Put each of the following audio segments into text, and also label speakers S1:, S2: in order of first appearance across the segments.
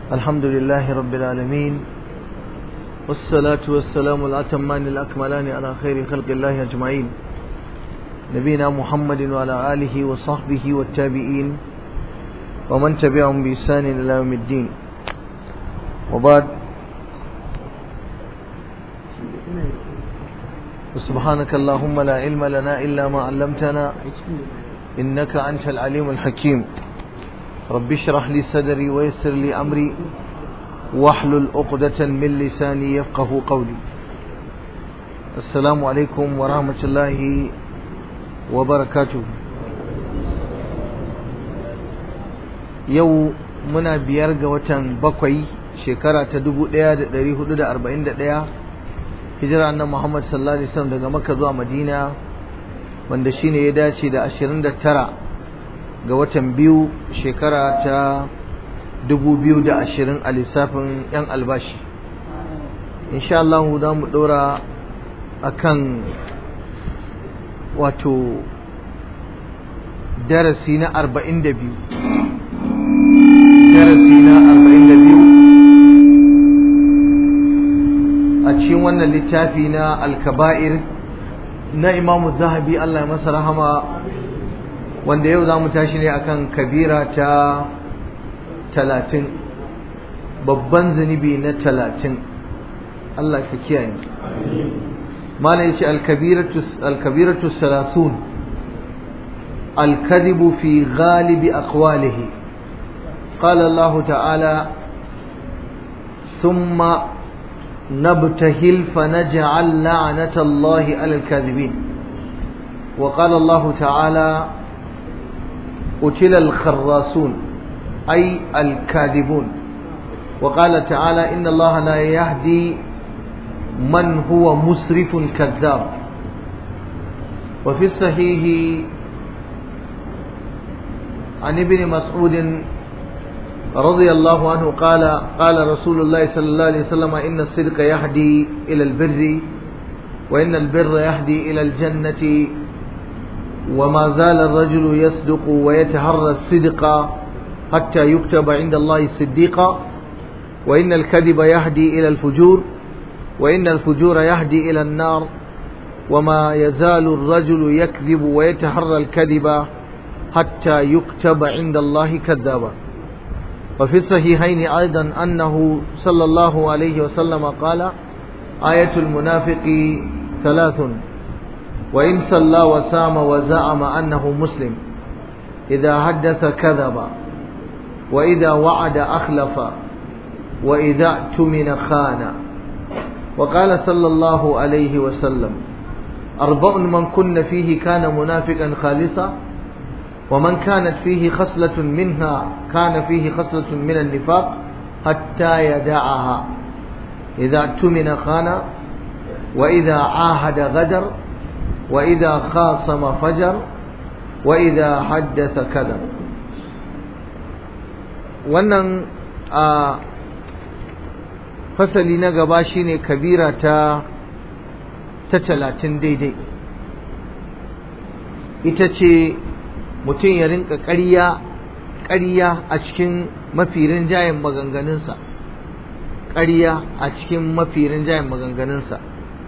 S1: الحمد لله رب العالمين والصلاة والسلام الأتمان الأكملان على خير خلق الله أجمعين نبينا محمد وعلى آله وصحبه والتابعين ومن تبعهم بإحسان إلى يوم الدين وبعد سبحانك اللهم لا علم لنا إلا ما علمتنا إنك أنت العليم الحكيم رب اشرح لي صدري ويسر لي أمري واحلل عقدة من لساني يفقه قولي السلام عليكم ورحمة الله وبركاته يو منا بيرغ وتن بقوي شكرا تدبو ديا دري حدود أربعين ديا hijira annabi Muhammad sallallahu alaihi wasallam daga Makka zuwa Madina wanda shine ya dace da 29 ga watan biyu shekara ta 2020 a lissafin yan albashi insha Allah za mu dora akan wato darasi na 42 darasi na 42 a cikin wannan littafi na alkaba'ir na imamu zahabi Allah ya masa rahama wanda yau za mu tashi ne akan kabira ta talatin babban zunubi na talatin Allah ka kiyaye malam yace alkabiratu salasun الكذب في غالب أقواله قال الله تعالى ثم نبتهل فنجعل لعنة الله على الكاذبين وقال الله تعالى قتل الخراصون أي الكاذبون وقال تعالى إن الله لا يهدي من هو مسرف كذاب وفي الصحيح عن ابن مسعود رضي الله عنه قال قال رسول الله صلى الله عليه وسلم إن الصدق يهدي إلى البر وإن البر يهدي إلى الجنة وما زال الرجل يصدق ويتهرى الصدق حتى يكتب عند الله صديقا وإن الكذب يهدي إلى الفجور وإن الفجور يهدي إلى النار وما يزال الرجل يكذب ويتهرى الكذب حتى يكتب عند الله كذابا وفي الصحيحين أيضا أنه صلى الله عليه وسلم قال آية المنافق ثلاث وإن صلى وسام وزعم أنه مسلم إذا حدث كذب وإذا وعد أخلف وإذا اؤتمن خان وقال صلى الله عليه وسلم أربع من كن فيه كان منافقا خالصا ومن كانت فيه خصلة منها كان فيه خصلة من النفاق حتى يدعها إذا اؤتمن خان وإذا عاهد غدر وإذا خاصم فجر وإذا حدث كذب wannan a fasali na gaba shine kabira ta ta talatin daidai ita ce mutum ya rinka ƙarya ƙarya a cikin mafi rinjayen maganganunsa ƙarya a cikin mafi rinjayen maganganunsa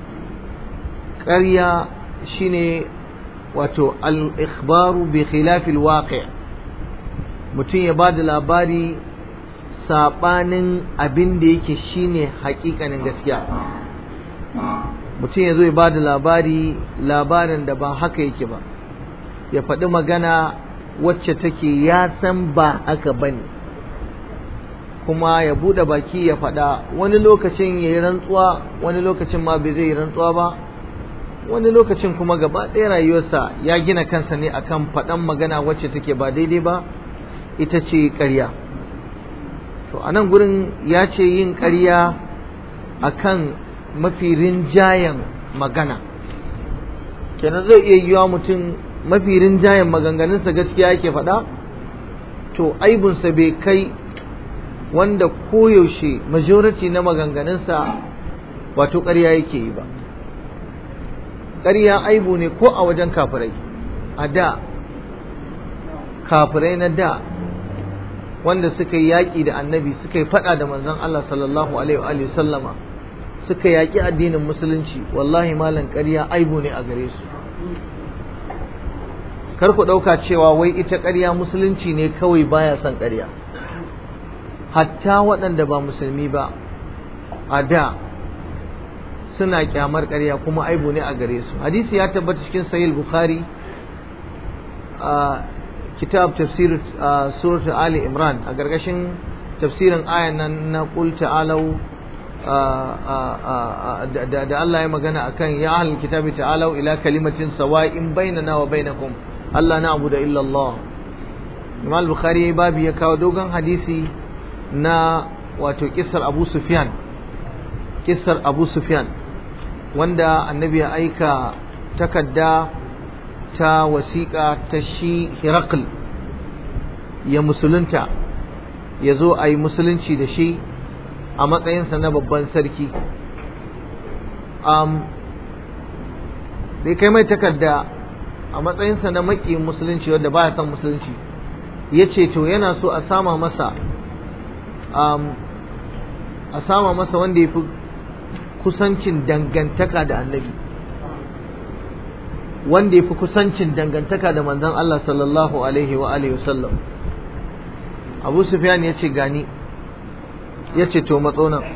S1: ƙarya shine wato al-ikhbaru bi khilafil waqi' mutum ya bada labari sabanin abin da yake shine hakikanin gaskiya mutum ya zo ya bada labari labarin da ba haka yake ba ya faɗi magana wacce take ya san ba haka ba ne kuma ya buɗe baki ya faɗa wani lokacin ya yi rantsuwa wani lokacin ma bai zai yi rantsuwa ba wani lokacin kuma gaba ɗaya rayuwarsa ya gina kansa ne akan faɗan magana wacce take ba daidai ba ita ce ƙarya to a nan gurin ya ce yin ƙarya akan mafi rinjayen magana kenan zai iya yiwa mutum mafi rinjayen maganganunsa gaskiya yake faɗa to aibunsa bai kai wanda koyaushe majority na maganganunsa wato ƙarya yake yi ba ƙarya aibu ne ko a wajen kafirai a da kafirai na da wanda suka yi yaƙi da annabi suka yi faɗa da manzon Allah sallallahu alaihi wa sallama suka yaƙi addinin musulunci wallahi malam ƙarya aibu ne a gare su kar ku ɗauka cewa wai ita ƙarya musulunci ne kawai baya son ƙarya hatta waɗanda ba musulmi ba a da suna kyamar ƙarya kuma aibu ne a gare su hadisi ya tabbata cikin sahih bukhari a kitab tafsir surat ali imran a gargashin tafsirin ayan nan na qul ta'alu da Allah ya magana akan ya ahlul kitabi ta'alu ila kalimatin sawa'in bainana wa bainakum Allah na abu da illa Allah Imam Bukhari babu ya kawo dogon hadisi na wato kissar Abu Sufyan kissar Abu Sufyan wanda annabi ya aika takadda ta wasiƙa ta shi Hirakl ya musulunta ya zo a yi musulunci da shi a matsayinsa na babban sarki bai kai mai takarda a matsayinsa na maƙiyin musulunci wadda ba ya son musulunci ya ce to yana so a sama masa a sama masa wanda ya fi kusancin dangantaka da annabi wanda ya fi kusancin dangantaka da manzon Allah sallallahu alaihi wa alihi wasallam Abu Sufyan ya ce gani ya ce to matso nan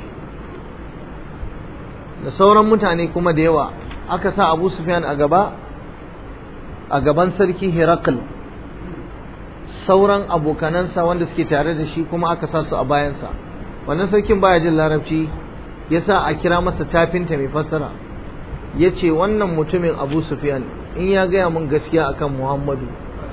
S1: da sauran mutane kuma da yawa aka sa Abu Sufyan a gaba a gaban sarki Herakl sauran abokanansa wanda suke tare da shi kuma aka sa su a bayansa wannan sarkin baya jin larabci ya sa a kira masa tafinta mai fassara ya ce wannan mutumin abu sufyan in ya gaya mun gaskiya akan muhammadu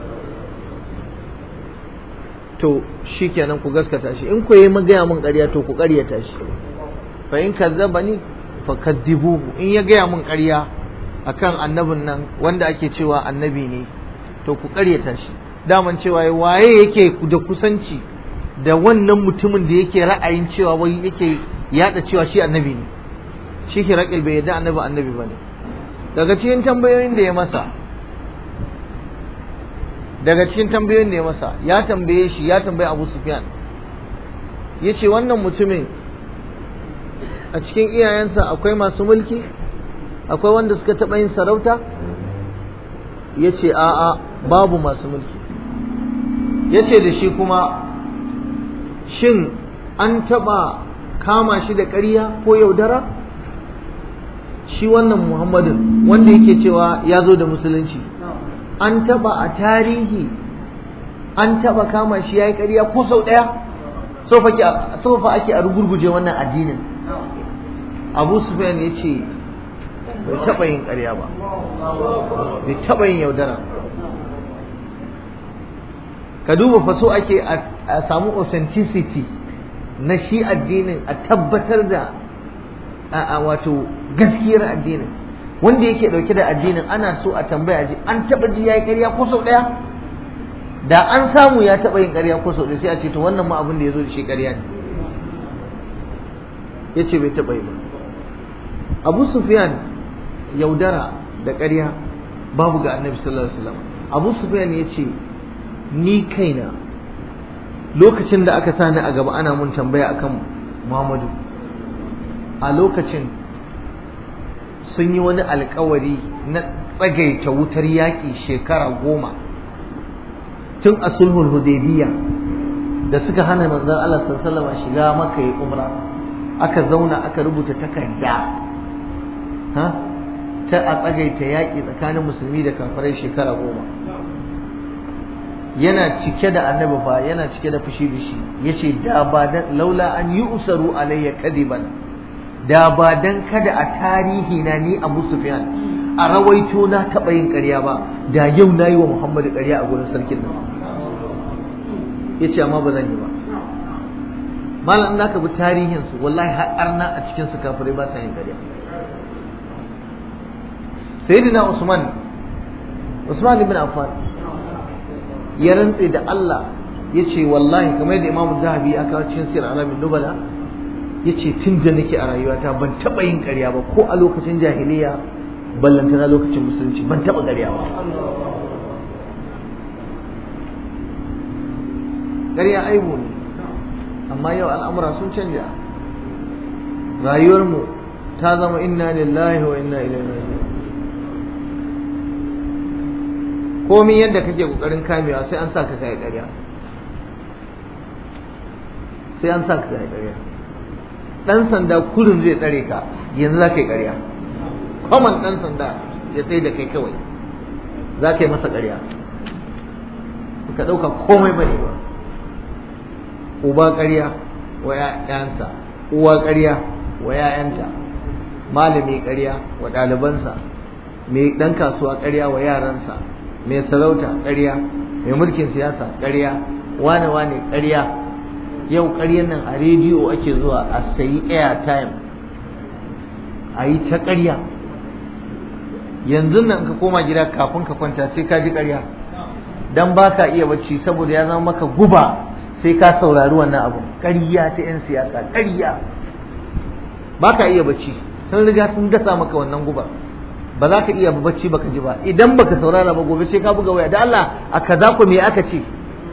S1: to shi kenan ku gaskata shi in ku yi gaya mun ƙarya to ku ƙaryata shi fa in kazzaba ni fa kaddibuhu in ya gaya mun ƙarya akan annabin nan wanda ake cewa annabi ne to ku ƙaryata shi daman cewa waye yake da kusanci da wannan mutumin da yake ra'ayin cewa wai yake yada cewa shi annabi ne shi hirakil bai yadda annabi annabi bane daga cikin tambayoyin da ya masa daga cikin tambayoyin da ya masa ya tambaye shi ya tambaye Abu Sufyan yace wannan mutumin a cikin iyayensa akwai masu mulki akwai wanda suka taɓa yin sarauta yace a'a babu masu mulki yace da shi kuma shin an taɓa kama shi da ƙarya ko yaudara shi wannan muhammadin wanda yake cewa ya zo da musulunci an taba a tarihi an taba kama shi ya yi ƙarya ko sau ɗaya sofa ake a rugurguje wannan addinin abu sufyan ya ce bai taɓa yin ƙarya ba bai taɓa yin yaudara ka duba faso ake a samu authenticity na shi addinin a tabbatar da a wato gaskiyar addinin wanda yake dauke da addinin ana so a tambaya ji an taba ji yayi ƙarya ko sau daya da an samu ya taba yin ƙarya ko sau daya sai a ce to wannan ma abin da yazo da shi ƙarya ne yace bai taba yi ba Abu Sufyan yaudara da ƙarya babu ga Annabi sallallahu alaihi wasallam Abu Sufyan yace ni kaina lokacin da aka sani a gaba ana mun tambaya akan Muhammadu a lokacin sun yi wani alkawari na tsagaita wutar yaƙi shekara goma tun a sulhul hudaybiya da suka hana manzon Allah sallallahu alaihi shiga maka yi umra aka zauna aka rubuta takarda ha ta a tsagaita yaƙi tsakanin musulmi da kafirai shekara goma yana cike da annabi fa yana cike da fushi da shi yace da ba dan laula an yi usaru alayya kadiban da ba dan kada a tarihi na ni Abu Sufyan a rawaito na taɓa yin ƙarya ba da yau na yi wa Muhammadu ƙarya a gurin sarkin nan yace amma ba zan yi ba malam na ka bi tarihin su wallahi har arna a cikin su kafirai ba sa yin ƙarya sayyidina Usman Usman ibn Affan ya rantse da Allah ya ce wallahi kamar yadda imamu zahabi ya kawo cikin sirr alamin nubala ya ce tun da nake a rayuwata ban taɓa yin ƙarya ba ko a lokacin jahiliya ballantana lokacin musulunci ban taɓa ƙarya ba ƙarya aibu ne amma yau al'amura sun canja rayuwarmu ta zama inna lillahi wa inna ilaihi raji'un komai yadda kake kokarin kamewa sai an sa ka kai ƙarya sai an sa ka kai ƙarya dan sanda kurin zai tsare ka yanzu za ka yi ƙarya kwaman dan sanda ya tsaye da kai kawai za ka yi masa ƙarya ka ɗauka komai bane ba uba ƙarya wa ‘ya'yansa uwa ƙarya wa ‘ya'yanta malami ƙarya wa ɗalibansa mai ɗan kasuwa ƙarya wa yaransa mai sarauta ƙarya mai mulkin siyasa ƙarya wane wane ƙarya yau ƙaryan nan a rediyo ake zuwa a sayi airtime a yi ta ƙarya yanzu nan ka koma gida kafin ka kwanta sai ka ji ƙarya dan ba ka iya bacci saboda ya zama maka guba sai ka saurari wannan abu ƙarya ta 'yan siyasa ƙarya ba ka iya bacci sun riga sun gasa maka wannan guba ba za ka iya bacci baka ji ba idan baka saurara ba gobe sai ka buga waya da Allah a kaza ku me aka ce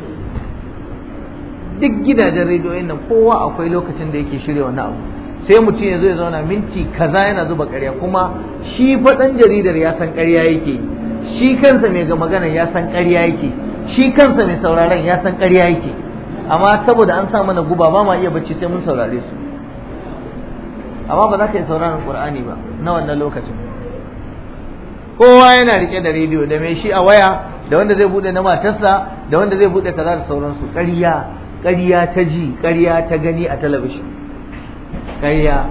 S1: duk gidajen rediyoyin nan kowa akwai lokacin da yake shirya wannan abu sai mutum ya zo ya zauna minti kaza yana zuba ƙarya kuma shi faɗan jaridar ya san ƙarya yake shi kansa mai ga magana ya san ƙarya yake shi kansa mai sauraron ya san ƙarya yake amma saboda an sa mana guba ba ma iya bacci sai mun saurare su amma ba za ka yi sauraron Qur'ani ba na wannan lokacin kowa yana rike da rediyo da mai shi a waya da wanda zai bude na matarsa da wanda zai bude kaza da sauransu ƙarya ƙarya ta ji ƙarya ta gani a talabishin ƙarya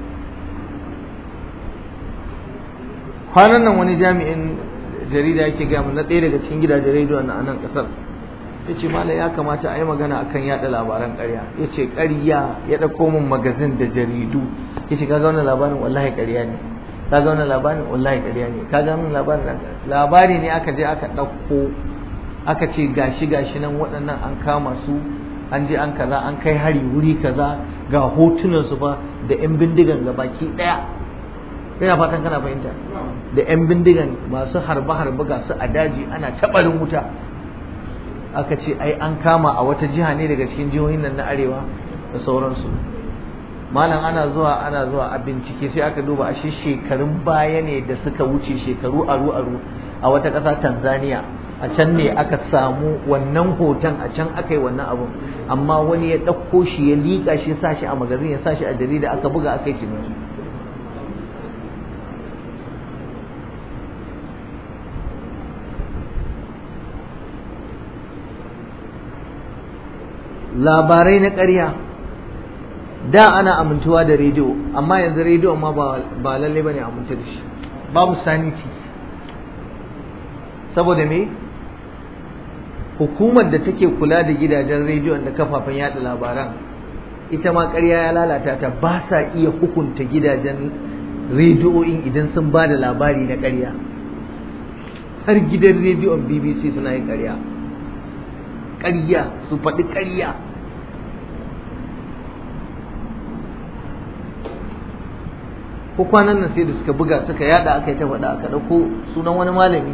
S1: kwanan nan wani jami'in jarida yake gaya mu na ɗaya daga cikin gidajen rediyo na nan ƙasar ya ce mala ya kamata a yi magana akan yaɗa labaran ƙarya ya ce ƙarya ya ɗauko min magazin da jaridu ya ce kaga wannan labarin wallahi ƙarya ne kaga wannan labarin wallahi ƙarya ne kaga wannan labarin labari ne aka je aka ɗauko aka ce gashi gashi nan waɗannan an kama su an je an kaza an kai hari wuri kaza ga hotunan su ba da yan bindigan ga baki ɗaya ina fatan kana fahimta da yan bindigan masu harbe harbe ga su a daji ana taɓarin wuta aka ce ai an kama a wata jiha ne daga cikin jihohin nan na arewa da sauransu malam ana zuwa ana zuwa a bincike sai aka duba a shi shekarun baya ne da suka wuce shekaru aru aru a wata ƙasa Tanzania a can ne aka samu wannan hoton a can aka yi wannan abun amma wani ya ɗauko shi ya liƙa shi sa shi a magazin ya sa shi a jarida aka buga aka yi ciniki labarai na ƙarya da ana amintuwa da rediyo amma yanzu rediyo ma ba lalle bane amince da shi babu saniti saboda me hukumar da take kula da gidajen rediyo da kafafen yada labaran ita ma ƙarya ya lalata ta ba sa iya hukunta gidajen rediyoyin idan sun ba da labari na ƙarya har gidan rediyon bbc suna yin ƙarya ƙarya su faɗi ƙarya ko kwanan nan sai da suka buga suka yada aka yi ta faɗa aka ɗauko sunan wani malami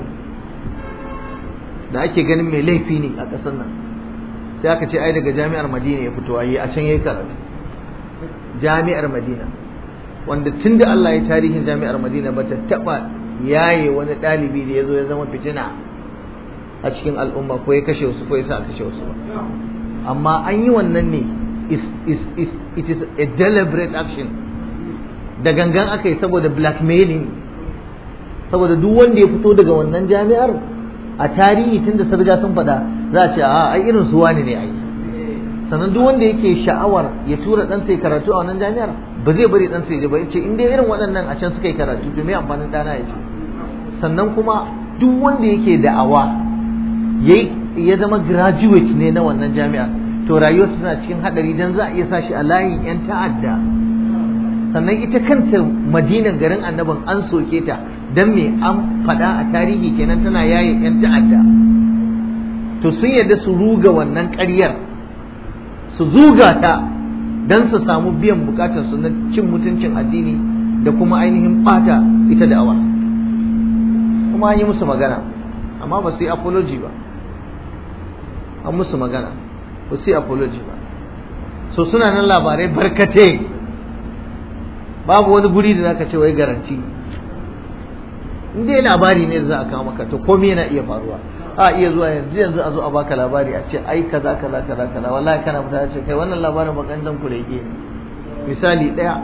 S1: da ake ganin mai laifi ne a ƙasar nan sai aka ce ai daga jami'ar madina ya fito ayi a can yayi karatu jami'ar madina wanda tun da Allah ya tarihin jami'ar madina ba ta taɓa yaye wani ɗalibi da ya zo ya zama fitina a cikin al'umma ko ya kashe wasu ko ya sa kashe wasu ba amma an yi wannan ne is, is, is, it is a deliberate action da gangan aka yi saboda blackmailing saboda duk wanda ya fito daga wannan jami'ar a tarihi tun da sarja sun faɗa za a ce a ai irin su wani ne ai sannan duk wanda yake sha'awar ya tura ɗansa ya karatu a wannan jami'ar ba zai bari ɗansa ya je ba ya ce in dai irin waɗannan a can suka yi karatu to me amfanin ɗana ya ce sannan kuma duk wanda yake da'awa ya zama graduate ne na wannan jami'ar to rayuwarsa tana cikin haɗari dan za a iya sa shi a layin 'yan ta'adda sannan ita kanta madinan garin annabin an soke ta don me an faɗa a tarihi kenan tana yaye 'yan ta'adda to sun yarda su ruga wannan ƙaryar su zuga ta don su samu biyan bukatarsu na cin mutuncin addini da kuma ainihin ɓata ita da awa kuma an yi musu magana amma ba su yi apology ba an musu magana ba su yi apology ba so suna nan labarai barkate babu wani guri da zaka ce wai garanti in dai labari ne da za a kawo maka to komai yana iya faruwa a iya zuwa yanzu yanzu a zo a baka labari a ce ai kaza kaza kaza kaza wallahi kana fita ce kai wannan labarin bakan dan ku rege ne misali daya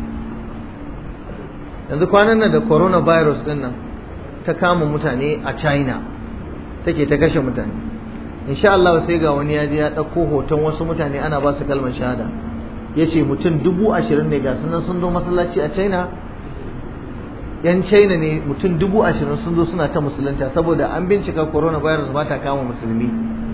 S1: yanzu kwanan nan da coronavirus din nan ta kama mutane a China take ta kashe mutane insha Allah sai ga wani ya je ya dauko hoton wasu mutane ana ba su kalmar shahada yace mutum dubu ashirin ne ga sunan sun zo masallaci a China yan china ne mutum dubu ashirin sun zo suna ta musulunta saboda an bincika coronavirus ba ta kama musulmi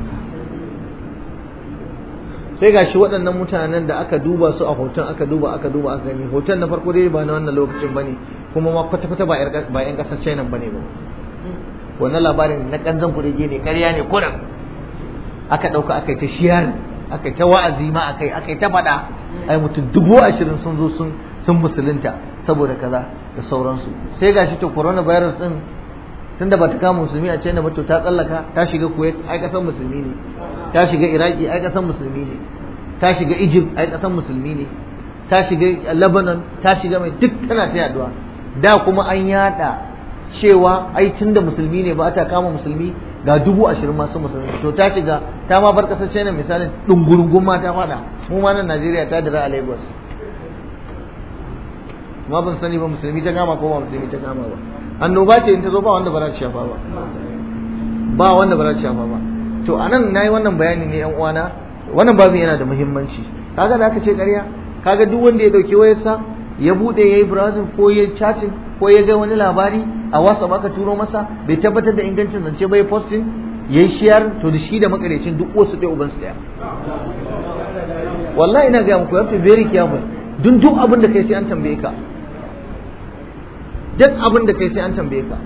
S1: sai ga shi waɗannan mutanen da aka duba su a hoton aka duba aka duba aka gani hoton na farko dai ba na wannan lokacin bane kuma ma kwata kwata ba yan ƙasar china bane ba wannan labarin na kanzan kurege ne ƙarya ne kuran aka ɗauka aka yi ta shiyar aka yi ta wa'azi ma aka yi aka yi ta faɗa ai mutum dubu ashirin sun zo sun sun musulunta saboda kaza da sauransu sai gashi to coronavirus din tunda ba ta kama musulmi a China ba to ta tsallaka ta shiga Kuwait ai kasan musulmi ne ta shiga Iraki ai kasan musulmi ne ta shiga Egypt ai kasan musulmi ne ta shiga Lebanon ta shiga mai duk tana ta yaduwa da kuma an yada cewa ai tunda musulmi ne ba ta kama musulmi ga dubu ashirin masu musulmi to ta shiga ta ma bar kasar China misalin dungurungun ma ta fada mu ma nan Najeriya ta dira a Lagos ma ban sani ba musulmi ta kama ko ba musulmi ta kama ba annoba ce in ta zo ba wanda ba za ta shafa ba ba wanda ba za ta shafa ba to anan nayi wannan bayani ne yan uwana wannan babu yana da muhimmanci kaga da aka ce ƙarya kaga duk wanda ya dauki wayarsa ya bude yayi browsing ko ya chatting ko ya ga wani labari a WhatsApp aka turo masa bai tabbatar da ingancin zance ba ya posting yayi share to da shi da makarecin duk wasu ɗaya uban su ɗaya wallahi ina ga muku yafi very careful dun duk abin da kai sai an tambaye ka duk abin da kai sai an tambaye ka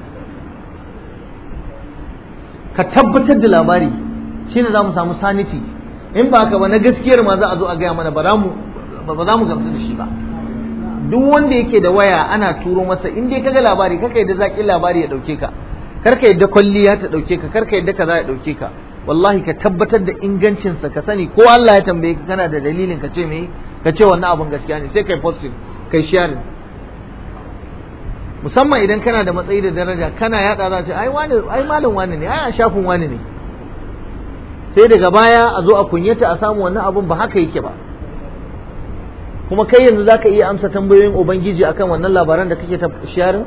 S1: ka tabbatar da labari shine za mu samu sanity in ba haka ba na gaskiyar ma za a zo a gaya mana ba za mu gamsu da shi ba duk wanda yake da waya ana turo masa in dai kaga labari kaka yadda zaƙin labari ya ɗauke ka karka yadda kwalliya ta ɗauke ka karka yadda kaza ya ɗauke ka wallahi ka tabbatar da ingancinsa ka sani ko Allah ya tambaye ka kana da dalilin ka ce me ka ce wannan abun gaskiya ne sai kai posting kai sharing musamman idan kana da matsayi da daraja kana yada za ce ai wani ai malam wani ne ai a shafin wani ne sai daga baya a zo a kunyata a samu wannan abun ba haka yake ba kuma kai yanzu zaka iya amsa tambayoyin ubangiji akan wannan labaran da kake ta sharing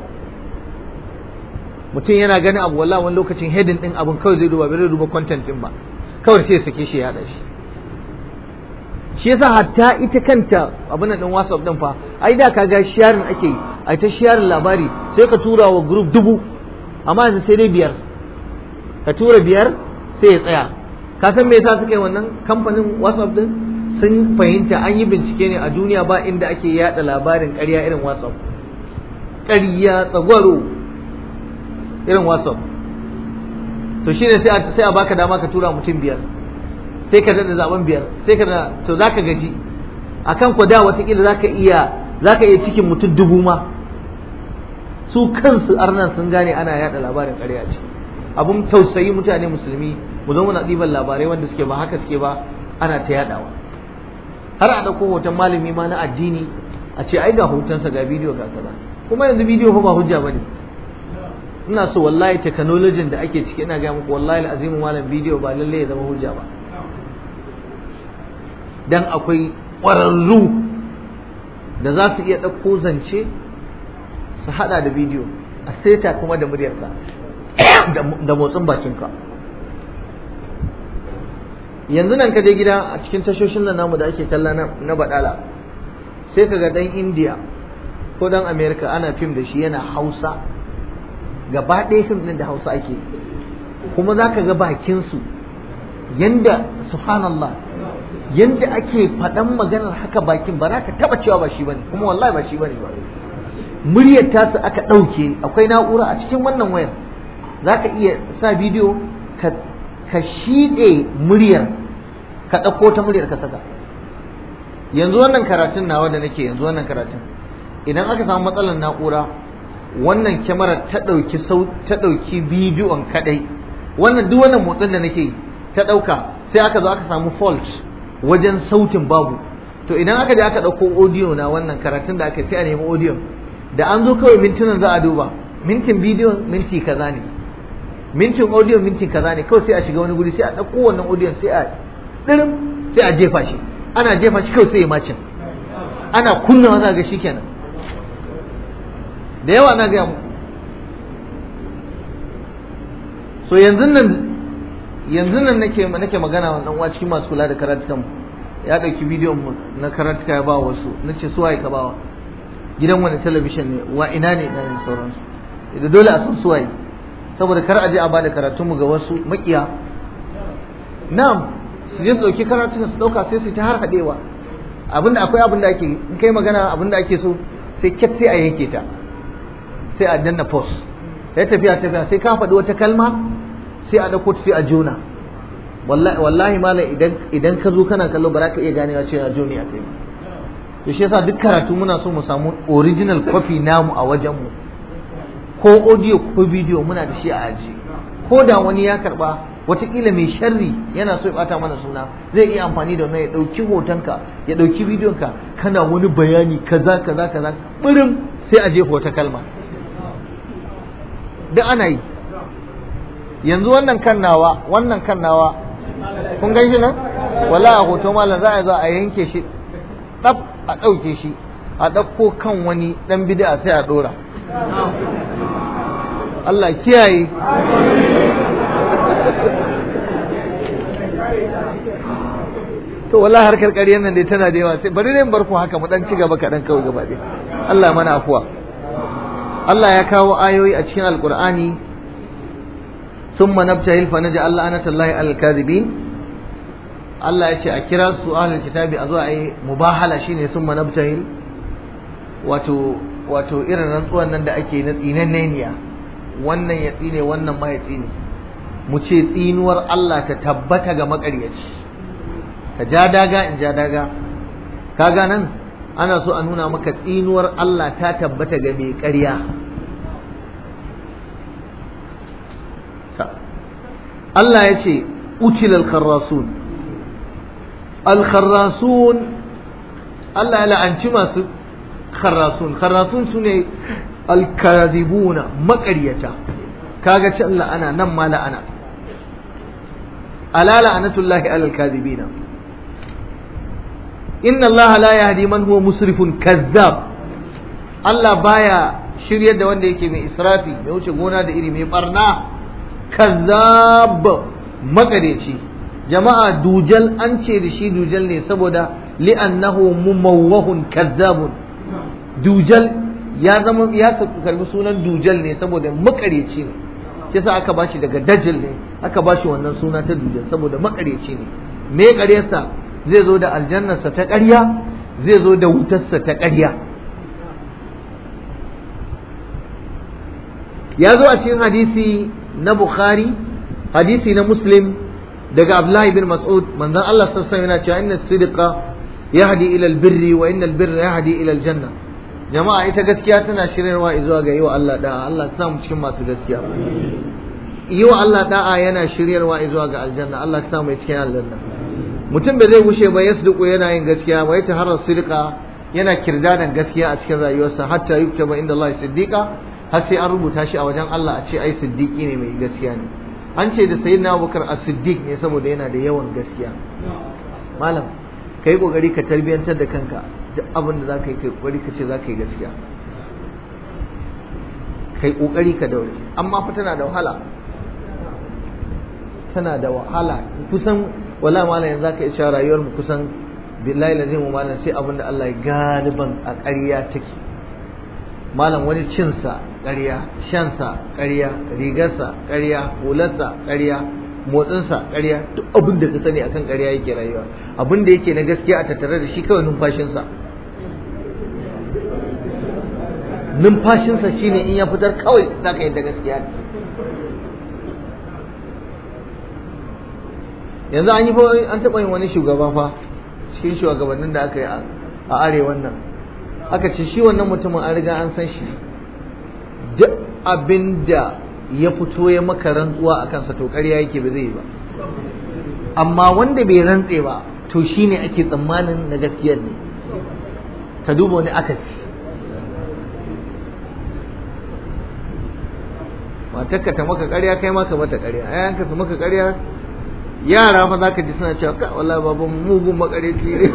S1: mutum yana ganin abu wallahi wani lokacin heading din abun kawai zai duba bai zai duba content din ba kawai sai ya sake shi ya shi shi yasa hatta ita kanta abin din WhatsApp din fa ai da kaga sharing ake yi ai ta sharing labari sai ka tura wa group dubu amma yanzu sai dai biyar ka tura biyar sai ya tsaya ka san me yasa suka yi wannan kamfanin WhatsApp din sun fahimta an yi bincike ne a duniya ba inda ake yada labarin ƙarya irin WhatsApp ƙarya tsagwaro irin WhatsApp to shine sai sai a baka dama ka tura mutum biyar sai ka daɗa zaben biyar sai ka da to za ka gaji a kan ku da watakila za ka iya za ka iya cikin mutum dubu ma su kansu arnan sun gane ana yada labarin ƙarya ce abun tausayi mutane musulmi mu zo muna ɗiban labarai wanda suke ba haka suke ba ana ta yadawa har a ɗauko hoton malami ma na addini a ce ai ga hotonsa ga bidiyo ga kaza kuma yanzu bidiyo fa ba hujja bane ina so wallahi technology da ake ciki ina ga muku wallahi azimu malam bidiyo ba lalle ya zama hujja ba dan akwai ƙwararru da za su iya ɗauko zance su haɗa da bidiyo a seta kuma da muryarka da motsin bakinka yanzu nan ka je gida a cikin tashoshin nan namu da ake kalla na baɗala sai ka ga ɗan indiya ko ɗan amerika ana fim da shi yana hausa gaba ɗaya fim ɗin da hausa ake kuma za ka ga bakinsu yanda subhanallah yanda ake faɗan maganar haka bakin ba za ka taɓa cewa ba shi bane kuma wallahi ba shi bane ba muryar tasu aka ɗauke akwai na'ura a cikin wannan wayar za ka iya sa bidiyo ka ka shiɗe muryar ka ɗauko ta muryar ka saka yanzu wannan karatun nawa da nake yanzu wannan karatun idan aka samu matsalar na'ura wannan kyamarar ta ɗauki ta ɗauki bidiyon kaɗai wannan duk wannan motsin da nake ta ɗauka sai aka zo aka samu fault wajen sautin babu to idan aka je aka ɗauko audio na wannan karatun da aka sai a nemi audio da an zo kawai mintunan za a duba mintin bidiyo minti kaza ne mintin audio minti kaza ne kawai sai a shiga wani guri sai a ɗauko wannan audio sai a ɗirin sai a jefa shi ana jefa shi kawai sai ya macin ana kunna maza ga shi kenan da yawa na gaya mu so yanzu nan yanzu nan nake nake magana wa uwa cikin masu kula da karatukan ya ɗauki bidiyon mu na karatuka ya ba wasu nace su waye ka bawa gidan wani talabishin ne wa ina ne ina yin sauransu da dole a san su waye saboda kar a je a bada karatunmu ga wasu makiya na'am su je su dauki karatun su dauka sai su ta har hadewa abinda akwai abin da ake in kai magana abin da ake so sai kyat sai a yanke ta sai a danna post sai tafiya tafiya sai ka faɗi wata kalma sai a dauko sai a jona wallahi wallahi malam idan idan ka zo kana kallo ba za ka iya ganewa cewa joni a kai to shi yasa duk karatu muna so mu samu original copy namu a wajen mu ko audio ko video muna da shi a aji ko da wani ya karba watakila mai sharri yana so ya bata mana suna zai iya amfani da wannan ya dauki hotonka ya dauki bidiyonka kana wani bayani kaza kaza kaza birin sai a jefa wata kalma duk ana yi yanzu wannan kan nawa wannan kan nawa kun gan shi nan wala a hoto malam za a zo a yanke shi tsaf a ɗauke shi a ɗauko kan wani ɗan bid'a sai a ɗora Allah kiyaye to wallahi harkar ƙaryar nan dai tana da yawa sai bari ne bar ku haka mu dan ci gaba kaɗan kawai gaba ɗaya Allah mana afuwa Allah ya kawo ayoyi a cikin alƙur'ani ثم نبتهل فنجعل لعنة الله على الكاذبين Allah ya ce a kira su ahlul kitabi a zo a yi mubahala shine sun manabtahil wato wato irin rantsuwan nan da ake na tsinanneniya wannan ya tsine wannan ma ya tsine mu ce tsinuwar Allah ta tabbata ga makaryaci ka ja daga in ja daga kaga nan ana so a nuna maka tsinuwar Allah ta tabbata ga mai ƙarya Allah ya ce utilal kharrasun al-kharrasun Allah ya la'anci masu kharrasun kharrasun su ne al-kadhibuna maƙaryata kaga can la'ana nan ma la'ana ala la'anatullahi alal kadhibina inna Allah la yahdi man huwa musrifun kazzab Allah baya shiryar da wanda yake mai israfi mai wuce gona da iri mai barna kazzab makareci jama'a dujal an ce da shi dujal ne saboda li'annahu mumawwahun kazzabun dujal ya zama ya karbi sunan dujal ne saboda makareci ne sai sa aka bashi daga dajal ne aka bashi wannan suna ta dujal saboda makareci ne me ƙaryarsa zai zo da aljannarsa ta ƙarya zai zo da wutarsa ta ƙarya ya zo a cikin hadisi na bukhari hadisi na muslim daga abdullahi bin mas'ud manzon Allah sallallahu alaihi yana cewa inna sidqa yahdi ila albirri wa inna albirra yahdi ila aljanna jama'a ita gaskiya tana shiryarwa zuwa ga yiwa Allah da'a Allah ta samu cikin masu gaskiya yiwa Allah da'a yana shiryarwa zuwa ga aljanna Allah ta samu cikin aljanna mutum bai zai gushe ba yasduqu yana yin gaskiya wa yataharra sidqa yana kirdadan gaskiya a cikin rayuwarsa hatta yuktaba inda Allah siddiqa har sai an rubuta shi a wajen Allah a ce ai siddiqi ne mai gaskiya ne an ce da sayyidina Abubakar as-siddiq ne saboda yana da yawan gaskiya malam kai kokari ka tarbiyantar da kanka duk abin da zaka yi kai kokari ka ce zaka yi gaskiya kai kokari ka daure amma fa tana da wahala tana da wahala kusan wala malam yanzu zaka iya rayuwar mu kusan billahi lazim malam sai abin da Allah ya galiban a ƙarya take malam wani cinsa ƙarya shansa ƙarya rigarsa ƙarya hularsa ƙarya motsinsa ƙarya duk abin da ka sani akan ƙarya yake rayuwa abin da yake na gaskiya a tattare da shi kawai numfashinsa numfashinsa shine in ya fitar kawai za ka yadda gaskiya ne yanzu an yi fa an taɓa yin wani shugaba fa cikin shugabannin da aka yi a arewan nan aka ce shi wannan mutumin an riga an san shi duk abin da ya fito ya maka rantsuwa a kansa to ƙarya yake ba zai yi ba amma wanda bai rantse ba to shine ake tsammanin na gaskiyar ne ka duba wani akasi matarka ta maka ƙarya kai maka mata ƙarya ayanka su maka ƙarya yara fa zaka ji suna cewa ka wallahi baban mugun makareci ne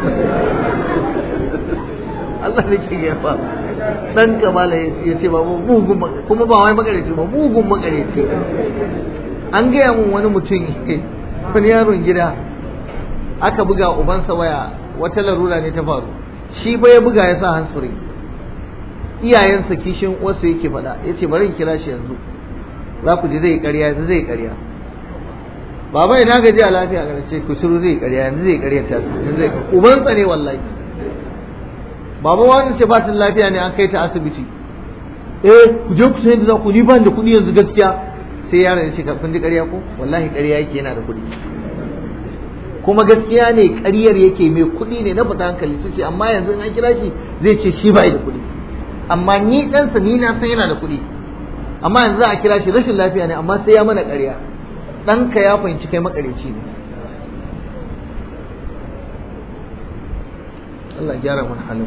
S1: Allah ne ke yafa dan kamala ya ce baban mugun kuma ba wai makareci ba mugun makareci an gaya mun wani mutum wani yaron gida aka buga ubansa waya wata larura ne ta faru shi ba ya buga ya sa hansuri iyayensa kishin wasu yake faɗa ya ce bari in kira shi yanzu za ku ji zai karya yanzu zai karya baba ina gaji a lafiya ga ce ku shiru zai karya yanzu zai karya ta yanzu zai uban tsane wallahi baba wani ce batin lafiya ne an kai ta asibiti eh ku je ku sai da za ku ni ban da kuɗi yanzu gaskiya sai yaron ya ce ka kun ji karya ko wallahi karya yake yana da kuɗi kuma gaskiya ne ƙaryar yake mai kuɗi ne na fita hankali su ce amma yanzu an kira shi zai ce shi bai da kuɗi amma ni ɗansa ni na san yana da kuɗi amma yanzu za a kira shi rashin lafiya ne amma sai ya mana ƙarya ɗanka ya fahimci kai makareci ne Allah gyara mana halin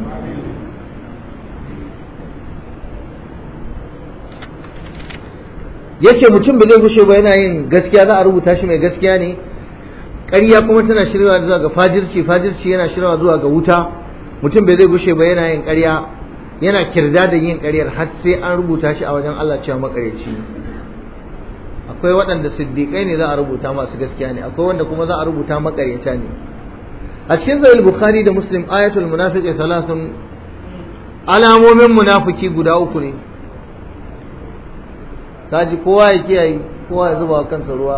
S1: yace mutum ba zai gushe ba yana yin gaskiya za a rubuta shi mai gaskiya ne ƙarya kuma tana shiryawa zuwa ga fajirci fajirci yana shiryawa zuwa ga wuta mutum bai zai gushe ba yana yin ƙarya yana kirda da yin ƙaryar har sai an rubuta shi a wajen Allah cewa makareci akwai waɗanda siddiƙai ne za a rubuta masu gaskiya ne akwai wanda kuma za a rubuta makaryata ne a cikin sahih bukhari da muslim ayatul munafiqi thalathun alamomin munafiki guda uku ne kaji kowa ya kiyaye kowa ya zuba kansa ruwa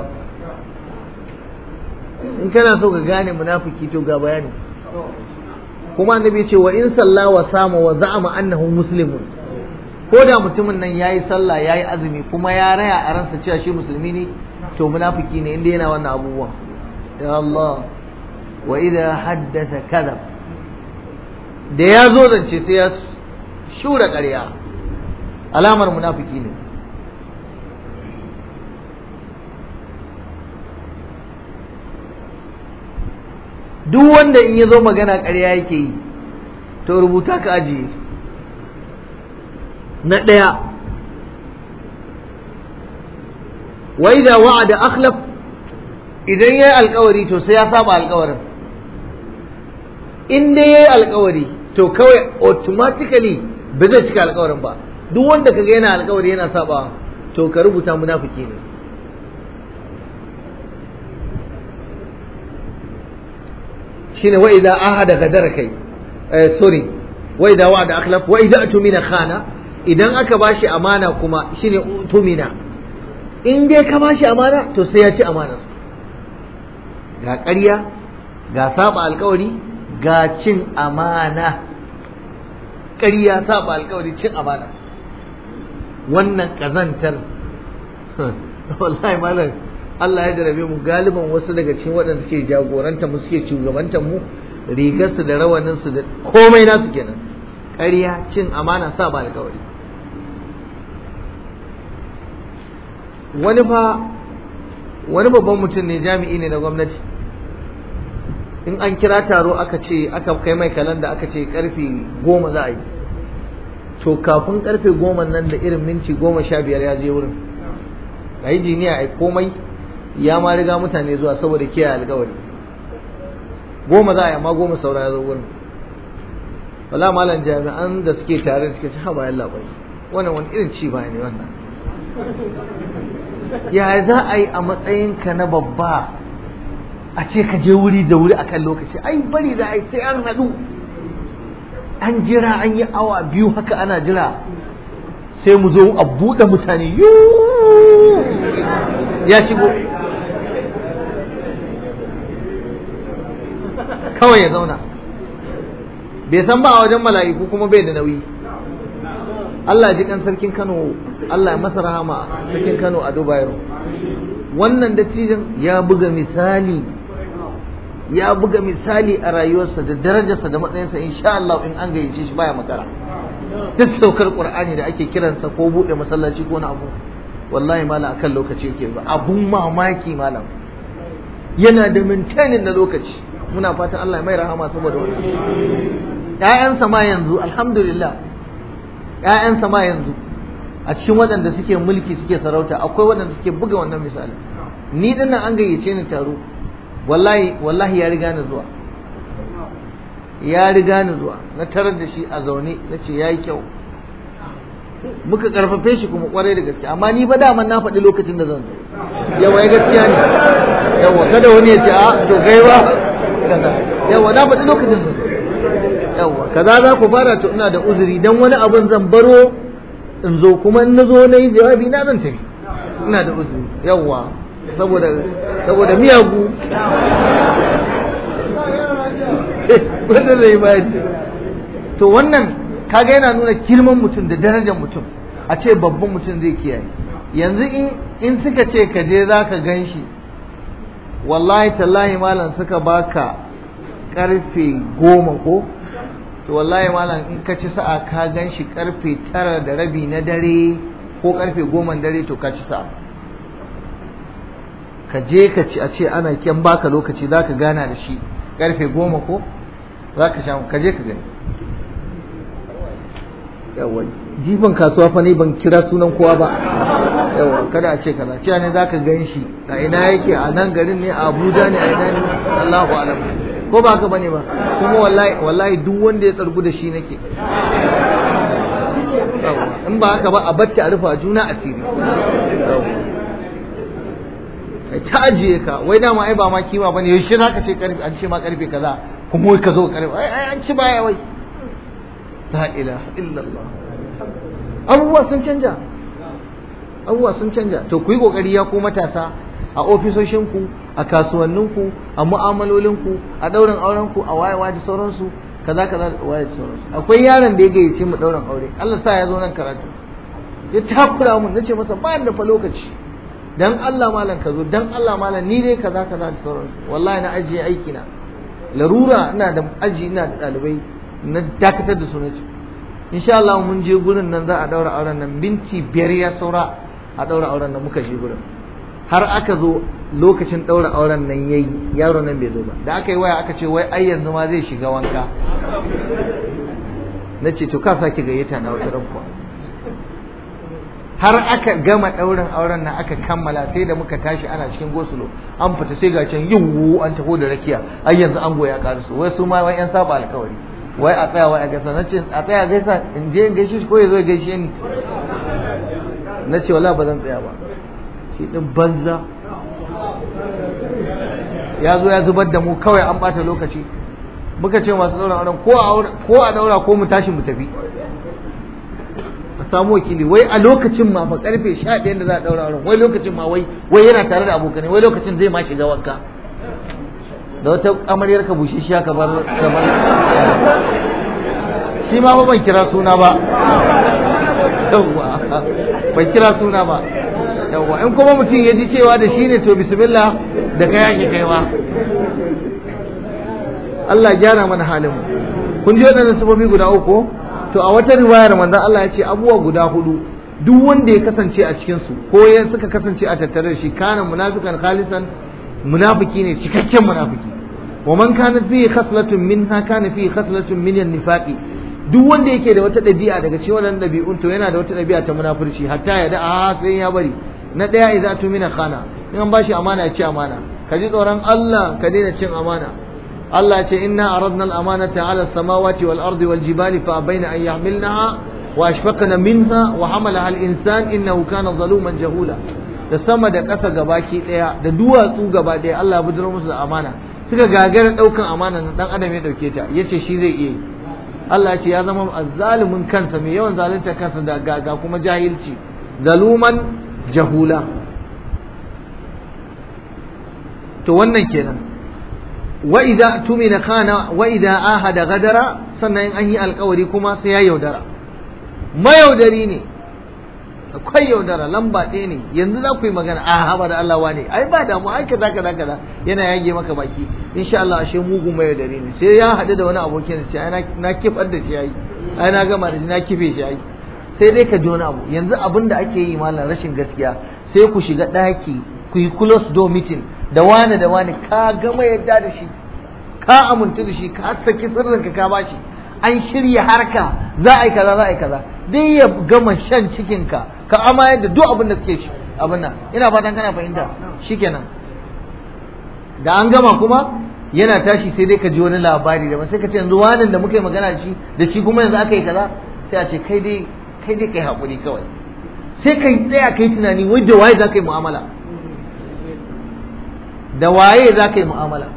S1: in kana so ka gane munafiki to ga bayani kuma annabi ce wa in salla wa sama wa za'ama annahu muslimun ko da mutumin nan yayi sallah yayi azumi kuma ya raya a ransa cewa shi musulmi ne to munafiki ne inda yana wannan abubuwan ya Allah wa idha haddatha kadhab da ya zo zance sai ya shura ƙarya alamar munafiki ne duk wanda in ya zo magana ƙarya yake yi to rubuta ka ajiye na ɗaya wa idza wa'ada akhlaf idan yayi alƙawari to sai ya saba alƙawarin in dai yayi alƙawari to kawai automatically ba zai cika alƙawarin ba duk wanda kaga yana alƙawari yana saba to ka rubuta munafiki ne shine wa idza ahada gadara kai eh sorry wa idza wa'ada akhlaf wa idza atumina khana idan aka bashi amana kuma shine utumina in dai ka bashi amana to sai ya ci amana ga ƙarya ga saba alkawari ga cin amana ƙarya saba alkawari cin amana wannan ƙazantar wallahi malam Allah ya jarabe mu galiban wasu daga cikin waɗanda suke jagoranta mu suke shugabantar mu rigarsu da rawaninsu da komai nasu kenan ƙarya cin amana saba alkawari wani fa wani babban mutum ne jami'i ne na gwamnati in an kira taro aka ce aka kai mai kalanda aka ce karfe goma za a yi to kafin karfe goma nan da irin minti goma sha biyar ya je wurin a yi jiniya a komai ya ma riga mutane zuwa saboda kiyaye alkawari goma za a yi amma goma saura ya zo wurin wala malam jami'an da suke tare suke ci haba yalla bai wannan wani irin ci baya ne wannan ya za a yi a matsayinka na babba a ce ka je wuri da wuri akan lokaci ai bari da ai sai an haɗu an jira an yi awa biyu haka ana jira sai mu zo a buɗe mutane ya shigo kawai ya zauna bai san ba a wajen mala'iku kuma bai da nauyi Allah ji kan sarkin Kano Allah ya masa rahama sarkin Kano a Dubai wannan dattijan ya buga misali ya buga misali a rayuwarsa da darajarsa da matsayinsa insha Allah in an gayyace shi baya makara duk saukar Qur'ani da ake kiransa ko bude masallaci ko na abu wallahi malam akan lokaci yake ba abun mamaki malam yana da maintaining na lokaci muna fatan Allah ya mai rahama saboda wannan ƴaƴansa ma yanzu alhamdulillah ƴaƴansa ma yanzu a cikin waɗanda suke mulki suke sarauta akwai waɗanda suke buga wannan misali ni din nan an gayyace ni taro wallahi wallahi ya riga ni zuwa ya riga ni zuwa na tarar da shi a zaune na ce ya yi kyau muka karfafe shi kuma kwarai da gaske amma ni ba daman na faɗi lokacin da zan zo yawa ya gaskiya ne yawa kada wani ya ce a to kai ba yawa na faɗi lokacin zan zo yawa kaza za ku fara to ina da uzuri dan wani abun zan baro in zo kuma in na zo na yi jawabi na zan tafi ina da uzuri yawa saboda saboda miyagu wanda zai bayar to wannan kaga yana nuna girman mutum da darajar mutum a ce babban mutum zai kiyaye yanzu in suka ce ka je za ka gan shi wallahi tallahi malam suka baka karfe goma ko to wallahi malam in ka ci sa'a ka gan shi karfe tara da rabi na dare ko karfe goma dare to ka ci sa'a ka je ka ci a ce ana kyan baka lokaci za ka gana da shi karfe goma ko za ka sha ka je ka gani yawa jifan kasuwa fa ne ban kira sunan kowa ba yawa kada a ce kaza cewa ne za ka gan shi a ina yake a nan garin ne a abuja ne a ina ne allahu alam ko ba ka bane ba kuma wallahi wallahi duk wanda ya tsargu da shi nake in ba haka ba a bacci a rufa juna asiri kai ta ajiye ka wai dama ai ba ma kima bane yaushe za ka ce karfe an ce ma karfe kaza kuma wai ka zo karfe ai an ci baya wai la ilaha illallah abubuwa sun canja abubuwa sun canja to ku yi kokari ya ku matasa a ofisoshinku a kasuwanninku a mu'amalolinku a daurin aurenku a wayewa da sauransu kaza kaza da waye da sauransu akwai yaron da ya gayyace mu daurin aure Allah sa ya zo nan karatu ya takura mun nace masa ba da fa lokaci dan Allah malam ka zo dan Allah malam ni dai kaza kaza da sauransu wallahi na ajiye aiki na larura ina da aji ina da dalibai na dakatar da su nace insha Allah mun je gurin nan za a daura auren nan minti biyar ya saura a daura auren nan muka je gurin har aka zo lokacin daura auren nan yayi yaro nan bai zo ba da aka yi waya aka ce wai ai yanzu ma zai shiga wanka na ce to ka sake gayyata na wata rankuwa har aka gama ɗaurin auren nan aka kammala sai da muka tashi ana cikin gosulo an fita sai ga can yiwu an taho da rakiya ai yanzu an goya karasu wai su ma wai yan saba alkawari wai a tsaya wai a gaisa na ce a tsaya gaisa in je in gaishe shi ko ya zo gaishe ni na ce wala ba zan tsaya ba shi din banza ya zo ya zubar da mu kawai an bata lokaci muka ce masu ɗaurin auren ko a ɗaura ko mu tashi mu tafi a samu wakili wai a lokacin ma fa karfe sha ɗaya da za a ɗaura auren wai lokacin ma wai wai yana tare da abokanai wai lokacin zai ma shiga wanka da wata amaryar ka bushe shi kamar kamar shi ma ban kira suna ba yawwa ban kira suna ba yawwa in kuma mutum ya ji cewa da shi ne to bismillah da kai ake kaiwa Allah gyara mana halin mu kun ji waɗannan sababi guda uku to a wata riwayar manzon Allah ya ce abubuwa guda hudu duk wanda ya kasance a cikin su ko ya suka kasance a tattare da shi kana munafikan khalisan munafiki ne cikakken munafiki wa man kana fi khaslatun minha kana fi khaslatun min an-nifaqi duk wanda yake da wata ɗabi'a daga cikin wannan ɗabi'un to yana da wata ɗabi'a ta munafurci hatta ya da a sai ya bari na ɗaya idza tumina khana in an bashi amana ya ci amana ka ji tsoron Allah ka daina cin amana Allah ce inna aradna al-amanata ala samawati wal ardi wal jibali fa abaina an yahmilnaha wa ashfaqna minha wa hamalaha al-insan innahu kana zaluman jahula da sama da ƙasa gabaki ɗaya da duwatsu gaba ɗaya Allah ya bujiro musu da amana suka gagara ɗaukan amana na ɗan adam ya ɗauke ta yace shi zai iya yi Allah ya ce ya zama zalimin kansa mai yawan zalunta kansa da ga kuma jahilci zaluman jahula to wannan kenan wa idza tumina kana wa idza ahada gadara sannan in an yi alkawari kuma sai ya yaudara mayaudari ne akwai yaudara lamba ɗaya ne yanzu za ku yi magana a haba da Allah wane ai ba damu ai kaza kaza kaza yana yage maka baki insha Allah ashe mugun mayaudari ne sai ya haɗu da wani abokin shi ai na kifar da shi ai ai na gama da shi na kife shi ai sai dai ka ji wani abu yanzu abin da ake yi malam rashin gaskiya sai ku shiga ɗaki ku yi close door meeting da wani da wani ka gama yadda da shi ka amintu da shi ka saki sirrinka ka bashi an shirya harka za a yi kaza za a yi kaza dai ya gama shan cikinka ka amayar da duk abin da suke shi abin nan ina fatan kana fahimta shikenan da an gama kuma yana tashi sai dai ka ji wani labari da sai ka ce yanzu wani da muka yi magana da shi da shi kuma yanzu aka yi kaza sai a ce kai dai kai dai kai haƙuri kawai sai ka tsaya kai tunani wai da waye za ka yi mu'amala da waye za ka yi mu'amala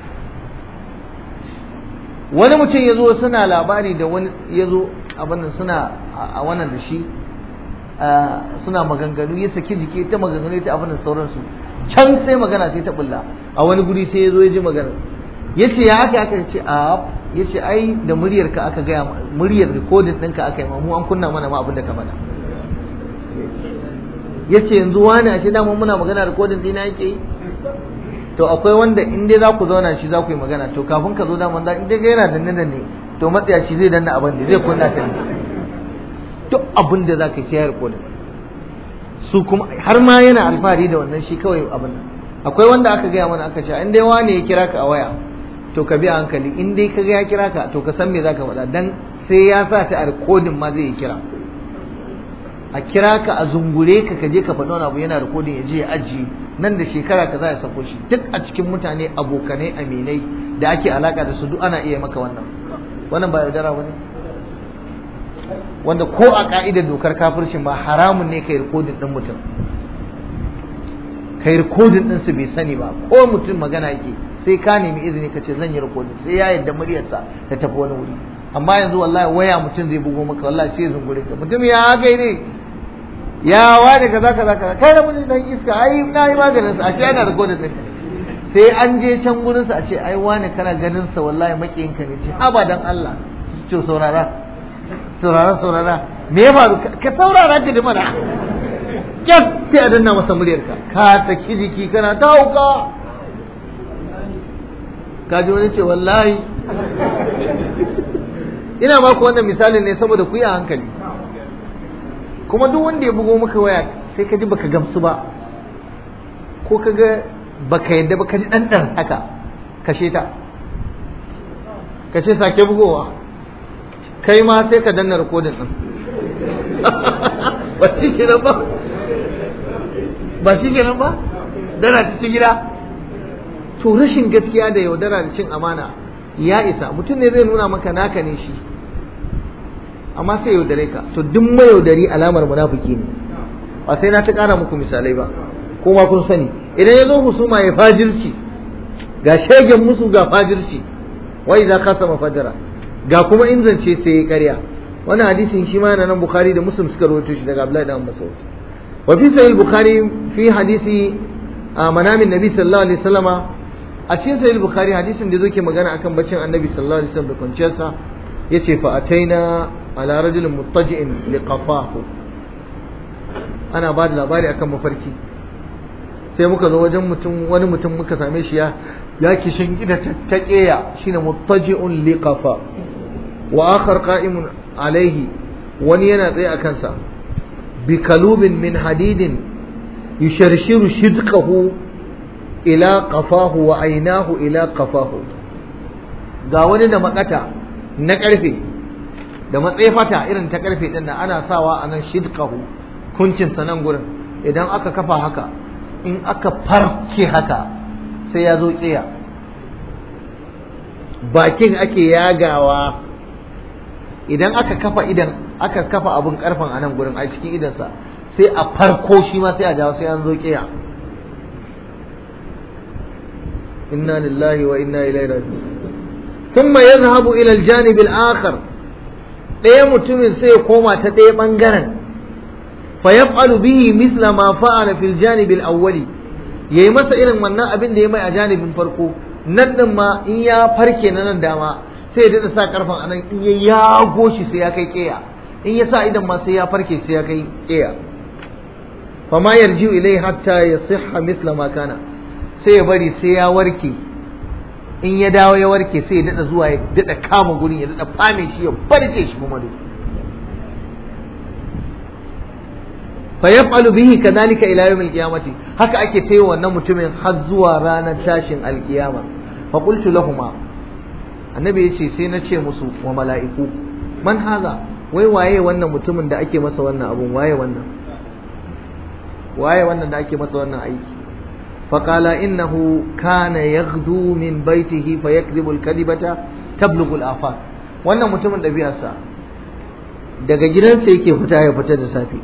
S1: wani mutum ya zo suna labari da wani ya zo abin suna a wannan da shi suna maganganu ya saki jiki ta maganganu ta abin sauransu can sai magana sai ta bulla a wani guri sai ya zo ya ji magana ya ce ya aka aka ce a ya ce ai da muryar ka aka gaya muryar rikodin ɗinka aka yi mu an kunna mana ma abin da ka faɗa ya ce yanzu wani a shi dama muna magana rikodin ɗina yake yi to akwai wanda in dai za ku zauna shi za ku yi magana to kafin ka zo daman in dai yana danne danne to matsaya shi zai danna abin da zai kunna ta ne duk abin da za ka yi sai ya rikodin su kuma har ma yana alfahari da wannan shi kawai abin nan akwai wanda aka gaya mana aka ce in dai wane ya kira ka a waya to ka bi a hankali in dai ka ga ya kira ka to ka san me zaka faɗa dan sai ya sa ta a rikodin ma zai yi kira a kira ka a zungure ka ka je ka faɗi wani abu yana rikodin ya je ya ajiye nan da shekara ka za ya sako shi duk a cikin mutane abokanai aminai da ake alaka da su duk ana iya maka wannan wannan ba yaudara ba ne wanda ko a ka'idar dokar kafircin ma haramun ne kai rikodin ɗin mutum kai rikodin ɗinsu bai sani ba ko mutum magana yake sai ka nemi izini ka ce zan yi rikodin sai ya yadda muryarsa ta tafi wani wuri amma yanzu wallahi waya mutum zai bugo maka wallahi sai zungure ka mutum ya kai ne ya wani kaza kaza kaza kai da mun dan iska ai na yi maganin sa a ce ana rikodin ɗin sai an je can gurin sa a ce ai wani kana ganin sa wallahi makiyinka ne ce haba dan Allah ce saurara saurara saurara me ya faru ka saurara ka mana kyan sai a danna masa muryarka ka saki jiki kana ta hauka ka ji wani ce wallahi ina ba ku wannan misalin ne saboda ku yi a hankali kuma duk wanda ya bugo maka waya sai ka ji baka gamsu ba ko ka ga baka yadda ba ka ji ɗanɗan haka kashe ta kashe sake bugowa kai ma sai ka danna rikodin ɗin ba shi kenan ba ba shi kenan ba dana ta ci gida to rashin gaskiya da yaudara da cin amana ya isa mutum ne zai nuna maka naka ne shi amma sai yaudare ka to duk mayaudari alamar munafiki ne ba sai na ta kara muku misalai ba ko ma kun sani idan ya zo husuma ya fajirci ga shegen musu ga fajirci wai za ka sama fajara ga kuma in zance sai ya karya wannan hadisin shi ma yana nan bukhari da muslim suka rawaito shi daga abdullahi dan mas'ud wa fi sahih bukhari fi hadisi manamin nabi sallallahu alaihi wasallama a cikin sahih bukhari hadisin da yake magana akan baccin annabi sallallahu alaihi wasallam da kwanciyarsa yace fa ataina ala rajulin muttaji'in liqafahu ana ba da labari akan mafarki sai muka zo wajen mutum wani mutum muka same shi ya ya kishin gida ta keya shine muttaji'un liqafa wa akhar qa'imun alaihi wani yana tsaye a kansa bi kalubin min hadidin yusharshiru shidqahu ila qafahu wa ainahu ila qafahu ga wani da makata na karfe da matsefata irin ta karfe din nan ana sawa a nan shidqahu kuncin sa nan gurin idan aka kafa haka in aka farke haka sai ya zo tsiya bakin ake yagawa idan aka kafa idan aka kafa abun karfan a nan gurin a cikin idansa sai a farko shi ma sai a jawo sai an zo kiya inna lillahi wa inna ilaihi raji'un thumma yadhhabu ila al-janib al-akhar ɗaya mutumin sai ya koma ta ɗaya bangaren fa yaf'alu bihi mithla ma fa'ala fil janib al-awwali yayi masa irin wannan abin da ya mai a janibin farko nan din ma in ya farke na nan dama sai ya sa karfan anan in ya yago shi sai ya kai keya in ya sa idan ma sai ya farke sai ya kai keya fa ma yarji ilai hatta yasihha mithla ma kana sai ya bari sai ya warke in ya dawo ya warke sai ya dada zuwa ya dada kama gurin ya dada fame shi ya barke shi kuma duk fa yaf'alu bihi kadhalika ila yawm al-qiyamati haka ake tayi wannan mutumin har zuwa ranar tashin alkiyama fa qultu lahumu annabi yace sai na ce musu wa mala'iku man haza wai waye wannan mutumin da ake masa wannan abun waye wannan waye wannan da ake masa wannan aiki فقال إنه كان يغدو من بيته فيكذب الكذبة تبلغ الآفاق wannan mutumin ɗabi'arsa daga gidansa yake fita ya fita da safe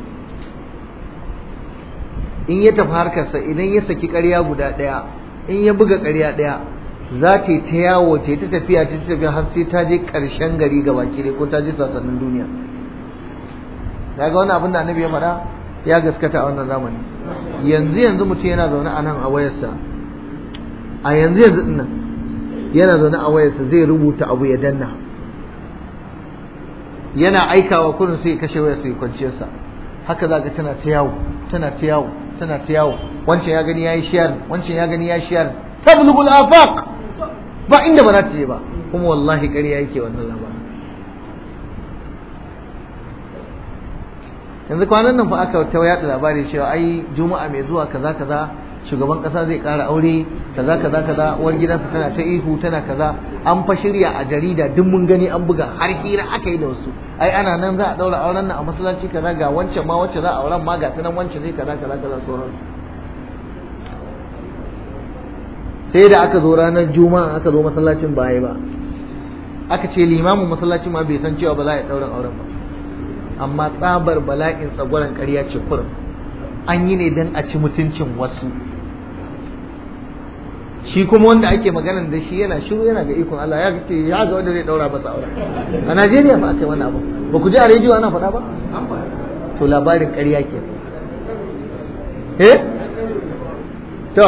S1: in ya tafi harkarsa idan ya saki ƙarya guda ɗaya in ya buga ƙarya ɗaya za ta yi ta yawo ta ta tafiya ta tafiya har sai ta je ƙarshen gari ga baki ko ta je sassanin duniya daga wani abin da annabi ya faɗa ya gaskata a wannan zamani yanzu yanzu mutum yana zaune a nan a wayarsa a yanzu yanzu nan yana zaune a wayarsa zai rubuta abu ya danna yana aikawa kurin sai kashe wayarsa ya kwanciyarsa haka za ka tana ta yawo tana ta yawo tana ta yawo wancan ya gani ya yi shiyar wancan ya gani ya yi shiyar tablugul afaq ba inda ba za ta je ba kuma wallahi ƙarya yake wannan labarin yanzu kwanan nan fa aka ta yaɗa labari cewa ai juma'a mai zuwa kaza kaza shugaban kasa zai ƙara aure kaza kaza kaza uwar gidansa tana ta ihu tana kaza an fa shirya a jarida duk mun gani an buga har hira aka yi da wasu ai ana nan za a daura auren nan a masallaci kaza ga wancan ma wacce za a auren ma ga ta nan wancan zai kaza kaza kaza sauran sai da aka zo ranar juma'a aka zo masallacin baya ba aka ce limamin masallacin ma bai san cewa ba za a yi ɗaurin auren ba amma tsabar bala'in tsagwaron ƙarya ce kurum an yi ne don a ci mutuncin wasu shi kuma wanda ake maganan da shi yana shiru yana ga ikon Allah ya ce ya ga wanda zai daura masa aure a Najeriya ba aka yi wannan abu ba ku ji a rediyo ana faɗa ba to labarin ƙarya ke eh to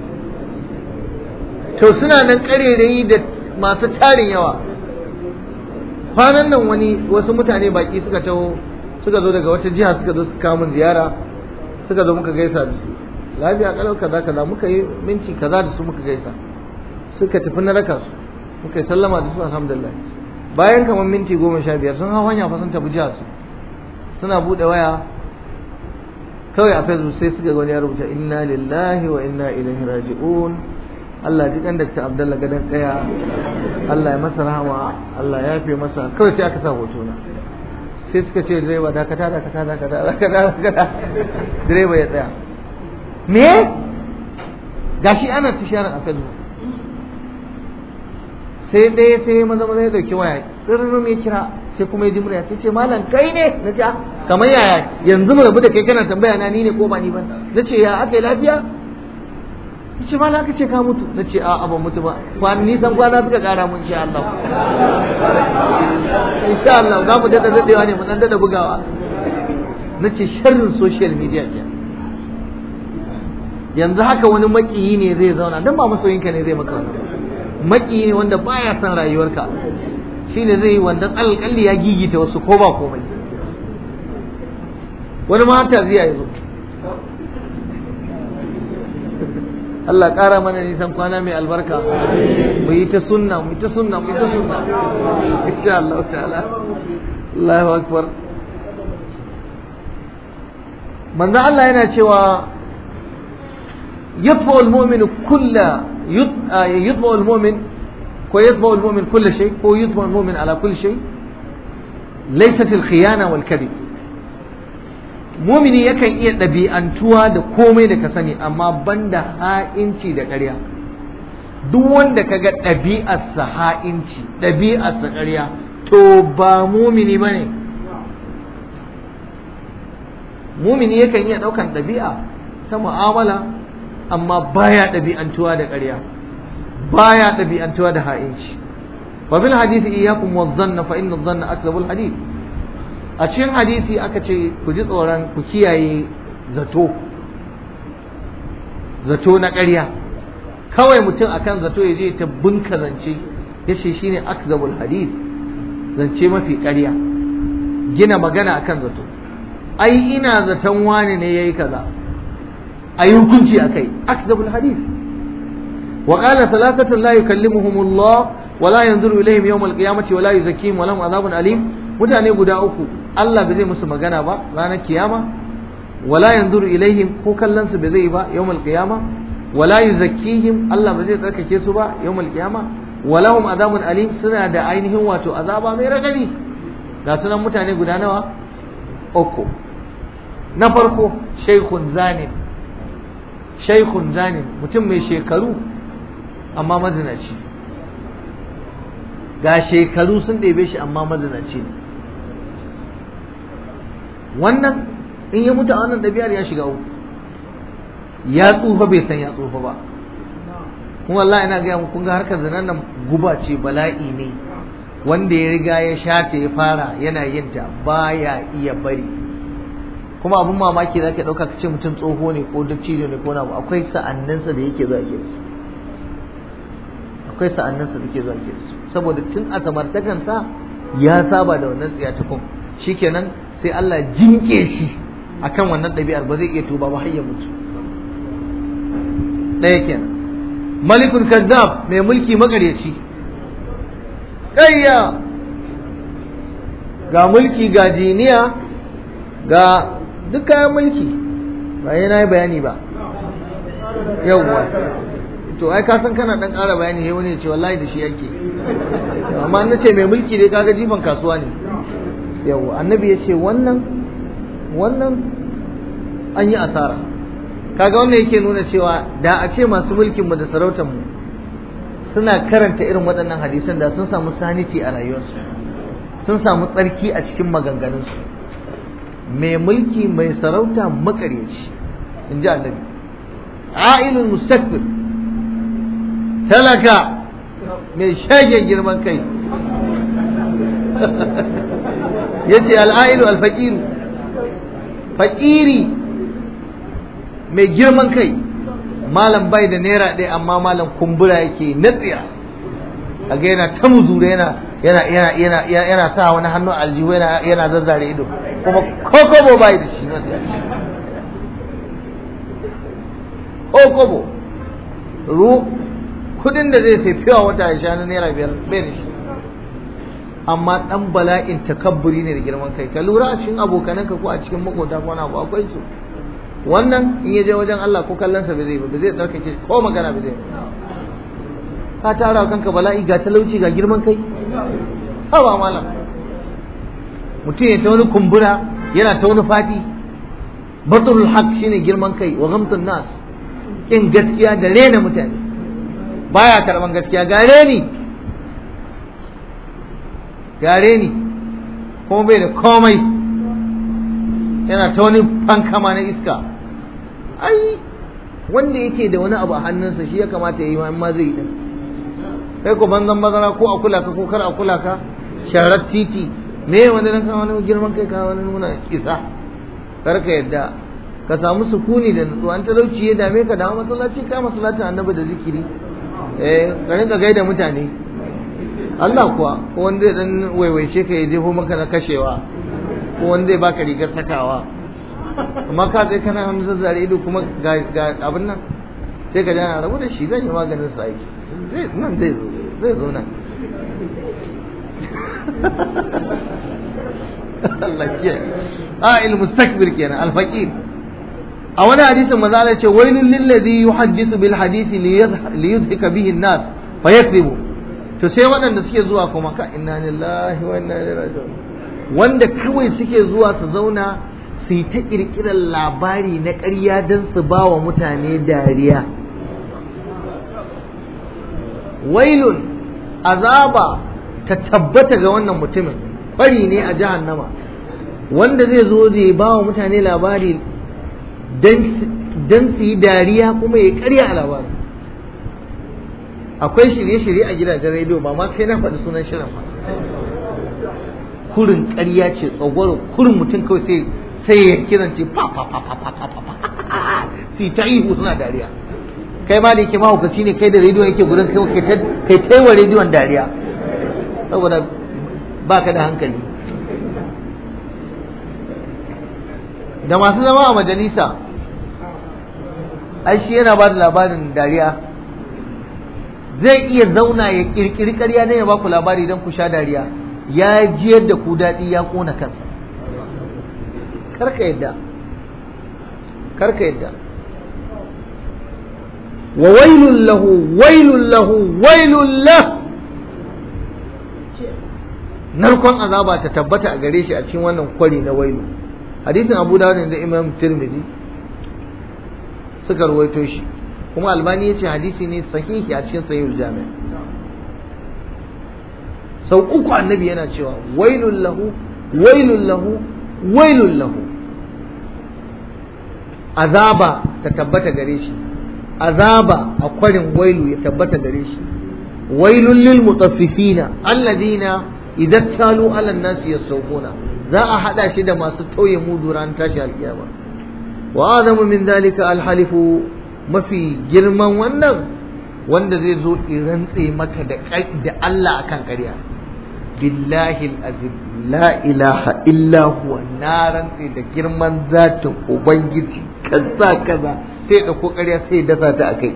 S1: to suna nan ƙarerayi da masu tarin yawa kwanan nan wani wasu mutane baki suka taho suka zo daga wata jiha suka zo suka kawo min ziyara suka zo muka gaisa da su lafiya kalau kaza kaza muka yi minti kaza da su muka gaisa suka tafi na raka su muka yi sallama da su alhamdulillah bayan kamar minti goma sha biyar sun hau hanya fa sun tafi jiha su suna buɗe waya kawai a facebook sai suka wani ya rubuta inna lillahi wa inna ilaihi raji'un Allah ji kan Dr. Abdullah gadan kaya Allah ya masa rahama Allah ya fi masa kawai sai aka sa hoto na sai suka ce direba dakata dakata dakata dakata dakata direba ya tsaya me gashi ana tisharar a Facebook sai dai sai maza maza ya dauki waya tsirrin ya kira sai kuma ya ji murya sai ce malam kai ne na ce kamar yaya yanzu mu rabu da kai kana tambaya na ni ne ko ba ni ba na ce ya aka yi lafiya ce ma na ce ka mutu na ce a ban mutu ba kwan nisan kwana suka kara mun insha Allah insha Allah za mu dada dadewa ne mu dan dada bugawa na ce sharrin social media ce yanzu haka wani makiyi ne zai zauna dan ba masoyinka ne zai maka wannan makiyi ne wanda baya son rayuwarka shine zai yi wanda alƙalli ya gigita wasu ko ba komai wani mata zai yi Allah ƙara mana nisan kwana mai albarka mu yi ta sunna mu yi ta sunna mu yi ta sunna insha Allah ta'ala Allahu akbar manzo Allah yana cewa yatba'u al-mu'minu kulla yatba'u al-mu'min ko yatba'u al-mu'min kull shay ko yatba'u al-mu'min ala kull shay laysat al-khiyana wal kadhib mumini yakan iya ɗabi'antuwa da komai da ka sani amma banda ha'inci da ƙarya duk wanda ka ga ɗabi'arsa ha'inci ɗabi'arsa ƙarya to ba mumini ba ne mumini yakan iya ɗaukan ɗabi'a ta mu'amala amma baya ɗabi'antuwa da ƙarya baya ɗabi'antuwa da ha'inci wa bil hadisi iyyakum wadh-dhanna fa inna adh-dhanna akdhabul hadith a cikin hadisi aka ce ku ji tsoron ku kiyaye zato zato na ƙarya kawai mutum akan zato ya je ta bunka zance ya ce shine akzabul hadith zance mafi ƙarya gina magana akan zato ai ina zaton wani ne yayi kaza ayi hukunci akai akzabul hadith wa qala thalathatu la yukallimuhumullah wa la yanzuru ilayhim yawm al-qiyamati wa la yuzakkihim wa lahum adhabun alim mutane guda uku Allah bai zai musu magana ba ranar kiyama wala yanzuru ilaihim ko kallon su bai zai ba yawmal qiyama wala yuzakkihim Allah ba zai tsarkake su ba yawmal qiyama wala hum azabun alim suna da ainihin wato azaba mai radadi ga sunan mutane guda nawa uku na farko shaykhun zanin shaykhun zanin mutum mai shekaru amma mazinaci ga shekaru sun ɗebe shi amma mazinaci ne wannan in ya mutu a wannan ɗabi'ar ya shiga uku ya tsufa bai san ya tsufa ba kuma wallahi ina gaya muku ga harkar zanen nan guba ce bala'i ne wanda ya riga ya shata ya fara yana yin ta baya iya bari kuma abin mamaki za ka ɗauka ka ce mutum tsoho ne ko dattijo ne ko na akwai sa'anninsa da yake zuwa ke su akwai sa'anninsa da ke zuwa ke su saboda tun a samartakansa ya saba da wannan tsiyatakun shikenan sai Allah jinke shi akan wannan ɗabi'ar ba zai iya tuba ba har ya mutu ɗaya kenan malikun kazzab mai mulki makaryaci ƙayya ga mulki ga jiniya ga duk kayan mulki ba yana yi bayani ba yawwa to ai ka san kana dan ƙara bayani sai wani ya ce wallahi da shi yake amma na ce mai mulki dai kaga jifan kasuwa ne yawwa annabi ya ce wannan wannan an yi asara kaga wannan yake nuna cewa da a ce masu mulkin mu da sarautar mu suna karanta irin waɗannan hadisan da sun samu saniti a rayuwarsu sun samu tsarki a cikin maganganunsu mai mulki mai sarauta makaryaci in ji annabi a'ilul mustakbir talaka mai shagen girman kai yace al'ailu al-faqiru faƙiri mai girman kai malam bai da naira ɗaya amma malam kumbura yake natsiya a ga yana ta muzura yana yana yana yana yana sa wani hannu aljihu yana yana zazzare ido kuma kokobo bai da shi natsiya kokobo ru kudin da zai sai fiwa wata ya sha na naira biyar bai da shi amma dan bala'in takabburi ne da girman kai ka lura a cikin abokananka ko a cikin makota ko na akwai su wannan in ya je wajen Allah ko kallon sa bai zai ba zai tsarkake ko magana bai zai ka tara kanka bala'i ga talauci ga girman kai haba malam mutum ya ta wani kumbura yana ta wani fadi batul haq shine girman kai wa ghamtun nas kin gaskiya da rena mutane baya karban gaskiya ga reni gare ni kuma bai da komai yana ta wani fankama na iska ai wanda yake da wani abu a hannunsa shi ya kamata ya yi ma zai yi din kai ko banzan bazara ko a kula ka ko kar a kula ka sharar titi me wanda nan ka wani girman kai ka wani nuna isa kar ka yadda ka samu sukuni da nutsuwa an talauci ya dame ka da masallaci ka masallacin annabi da zikiri eh ka rinka gaida mutane Allah kuwa ko wanda zai dan waiwaice ka ya jefo maka na kashewa ko wanda zai baka rigar sakawa amma ka tsaye kana wani zazzare ido kuma ga abin nan sai ka jana rabu da shi zan yi maganin sa aiki zai nan zai zo zai zo nan Allah ke a il mustakbir kenan al faqir a wani hadisin maza Allah ce wailul lil ladhi yuhaddisu bil hadisi li yudhika bihi an-nas fa yakذibu to sai waɗanda suke zuwa kuma ka inna lillahi wa inna ilaihi raji'un wanda kawai suke zuwa su zauna su yi ta ƙirƙirar labari na ƙarya don su ba wa mutane dariya wailun azaba ta tabbata ga wannan mutumin fari ne a jahannama wanda zai zo da ba wa mutane labari don su yi dariya kuma ya ƙarya a labarin akwai shirye-shirye a gidajen rediyo ba ma sai na faɗi sunan shirin ba kurin ƙarya ce tsagwaro kurin mutum kawai sai sai ya kiran ce pa pa pa pa pa pa pa si ta ihu suna dariya kai ma da yake mahaukaci ne kai da rediyon yake gurin kai kai ta wa rediyon dariya saboda baka da hankali da masu zama a majalisa ai shi yana ba da labarin dariya zai iya zauna ya kirkiri ƙarya ne ya baku labari don ku sha dariya ya jiyar da ku daɗi ya ƙona kansa karka yadda karka yadda wa wailun lahu wailun lahu wailun lahu narkon azaba ta tabbata a gare shi a cikin wannan kwari na wailu hadisin abu dawud da imam tirmidhi suka rawaito shi kuma albani ya ce hadisi ne sahihi a cikin sahihul jami' sau uku annabi yana cewa wailun lahu wailun lahu wailun lahu azaba ta tabbata gare shi azaba a kwarin wailu ya tabbata gare shi wailun lil mutaffifina alladina idan talu ala nasi yasawquna za a hada shi da masu tauye mudu ran tashi alkiyama wa azamu min dalika alhalifu mafi girman wannan wanda zai zo rantse maka da da Allah akan ƙarya billahi alazim la ilaha illa huwa na rantse da girman zatin ubangiji kaza kaza sai da ko ƙarya sai dasa ta akai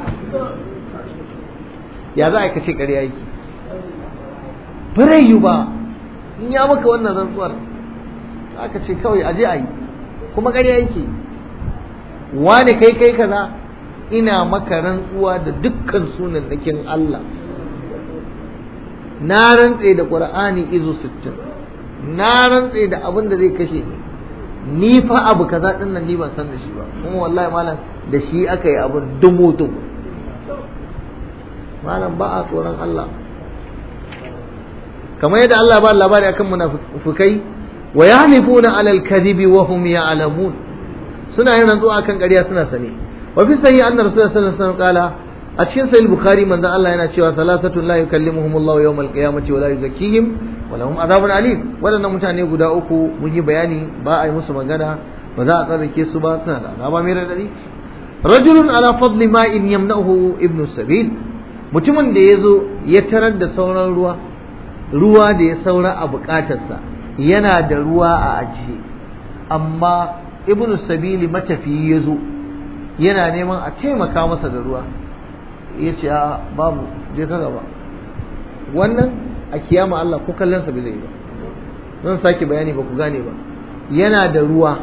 S1: ya za a kace ƙarya yake bare yi ba in ya maka wannan rantsuwar aka ce kawai aje a yi kuma ƙarya yake wane kai kai kaza ina maka rantsuwa da dukkan sunan nakin Allah na rantse da Qur'ani izu 60 na rantse da abin da zai kashe ni ni fa abu kaza din nan ni ban san da shi ba kuma wallahi malam da shi aka yi abin dumu dumu malam ba a tsoron Allah kamar yadda Allah ba labari akan munafikai wa yahlifuna alal kadhibi wa hum ya'lamun suna yin rantsuwa akan ƙarya suna sane wa fi sahih anna rasulullahi sallallahu alaihi wasallam qala a cikin sahih bukhari manzon Allah yana cewa salasatu la yukallimuhum Allah yawm al-qiyamati wa la yuzakkihim wa lahum adhabun alim wadannan mutane guda uku mun yi bayani ba a yi musu magana ba za a tsarrake su ba suna da azaba mai radadi rajulun ala fadli ma'in yamna'uhu ibnu sabil mutumin da ya zo ya tarar da sauran ruwa ruwa da ya saura a bukatarsa yana da ruwa a ajiye amma ibnu sabili matafiyi ya zo yana neman a taimaka masa da ruwa ya ce a babu je ka gaba wannan a kiyama Allah ko kallonsa bai zai ba zan sake bayani ba ku gane ba yana da ruwa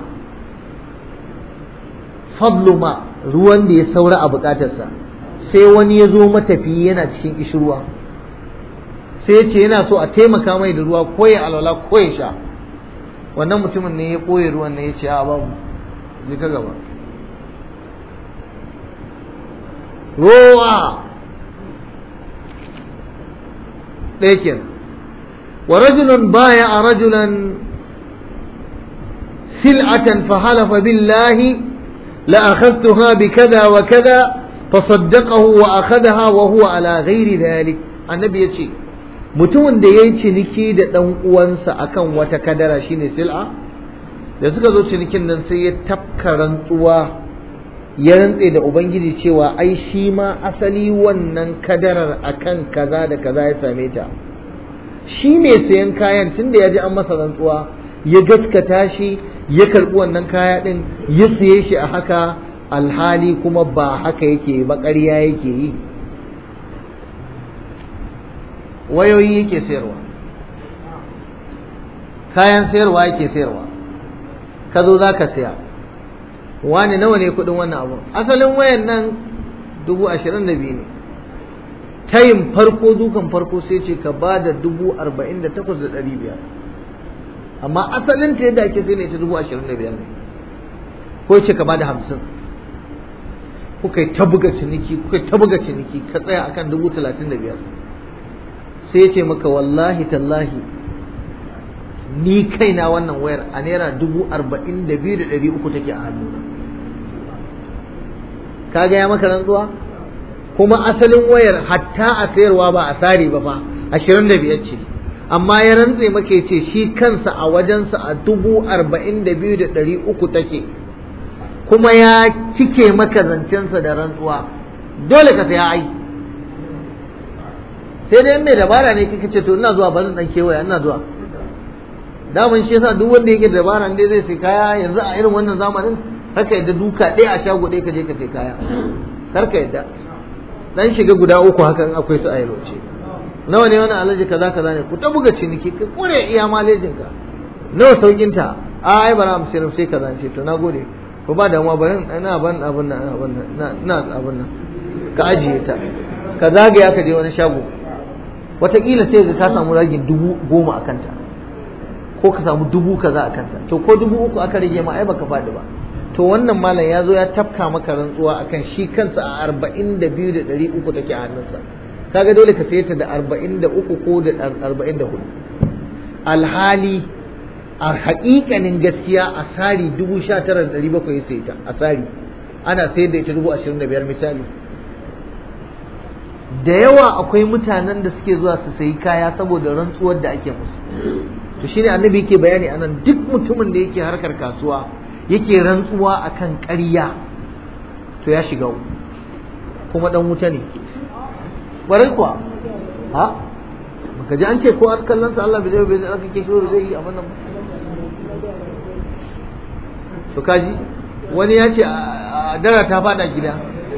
S1: fadlu ma ruwan da ya saura a bukatarsa sai wani ya zo matafiyi yana cikin ishirwa sai ya ce yana so a taimaka mai da ruwa ko ya alwala ko ya sha wannan mutumin ne ya ɓoye ruwan ne ya ce a babu je ka gaba ruwa ɗaya kenan wa rajulun baya a rajulan sil'atan fa halafa billahi la akhadtuha bi kaza wa kaza فصدقه وأخذها وهو على غير ذلك النبي يتشي mutumin da ya yi ciniki da ɗan uwansa akan wata kadara shine sil'a da suka zo cinikin nan sai ya tafka rantsuwa ya rantse da ubangiji cewa ai shi ma asali wannan kadarar akan kaza da kaza ya same ta shi mai sayan kayan tunda ya ji an masa rantsuwa ya gaskata shi ya karɓi wannan kaya ɗin ya siye shi a haka alhali kuma ba haka yake ba ƙarya yake yi wayoyi yake sayarwa kayan sayarwa yake sayarwa ka zo za ka saya wani nawa ne kudin wannan abu asalin wayan nan dubu ashirin da biyu ne tayin farko dukan farko sai ce ka ba da dubu arba'in da takwas da ɗari biyar amma asalin ta yadda ake sai ne ta dubu ashirin da biyar ne ko ce ka ba da hamsin kuka yi ta buga ciniki kuka yi ta buga ciniki ka tsaya akan dubu talatin da biyar sai ce maka wallahi tallahi ni kaina wannan wayar a naira dubu arba'in da biyu da ɗari uku take a hannuna ka gaya maka rantsuwa kuma asalin wayar hatta a sayarwa ba a sare ba fa ashirin da biyar ce amma ya rantse maka ce shi kansa a wajensa a dubu arba'in da biyu da ɗari uku take kuma ya cike maka zancensa da rantsuwa dole ka saya ai sai dai mai dabara ne kika ce to ina zuwa bari dan kewaya ina zuwa daman shi yasa duk wanda yake da dabara ne zai sai kaya yanzu a irin wannan zamanin haka yadda duka ɗaya a shago ɗaya ka je ka sai kaya kar ka yadda dan shiga guda uku hakan akwai su a yalwace nawa ne wani alaji kaza kaza ne ku ta buga ciniki ka kure iya malejin ka nawa saukin ta a ai bara mu sayar sai kaza ce to nagode ko ba damuwa bari ina ban abin nan abin nan na abin nan ka ajiye ta ka zagaya ka je wani shago wataƙila sai ka samu ragin dubu goma a kanta ko ka samu dubu kaza a kanta to ko dubu uku aka rage ma ai baka faɗi ba to wannan malam ya zo ya tafka maka rantsuwa akan shi kansa a arba'in da biyu da ɗari uku take a hannunsa kaga dole ka saye ta da arba'in da uku ko da arba'in da hudu alhali a haƙiƙanin gaskiya a sari dubu sha tara da ɗari bakwai sai ta a sari ana sayar da ita dubu ashirin da biyar misali da yawa akwai mutanen da suke zuwa su sayi kaya saboda rantsuwar da ake musu to shine annabi yake bayani anan duk mutumin da yake harkar kasuwa yake rantsuwa akan ƙarya to ya shiga kuma dan wuta ne ƙwarai kuwa ha baka ji an ce ko kallon sa Allah bai zai bai zai aka ke shiro zai yi abin nan to kaji wani ya ce a dara ta fada gida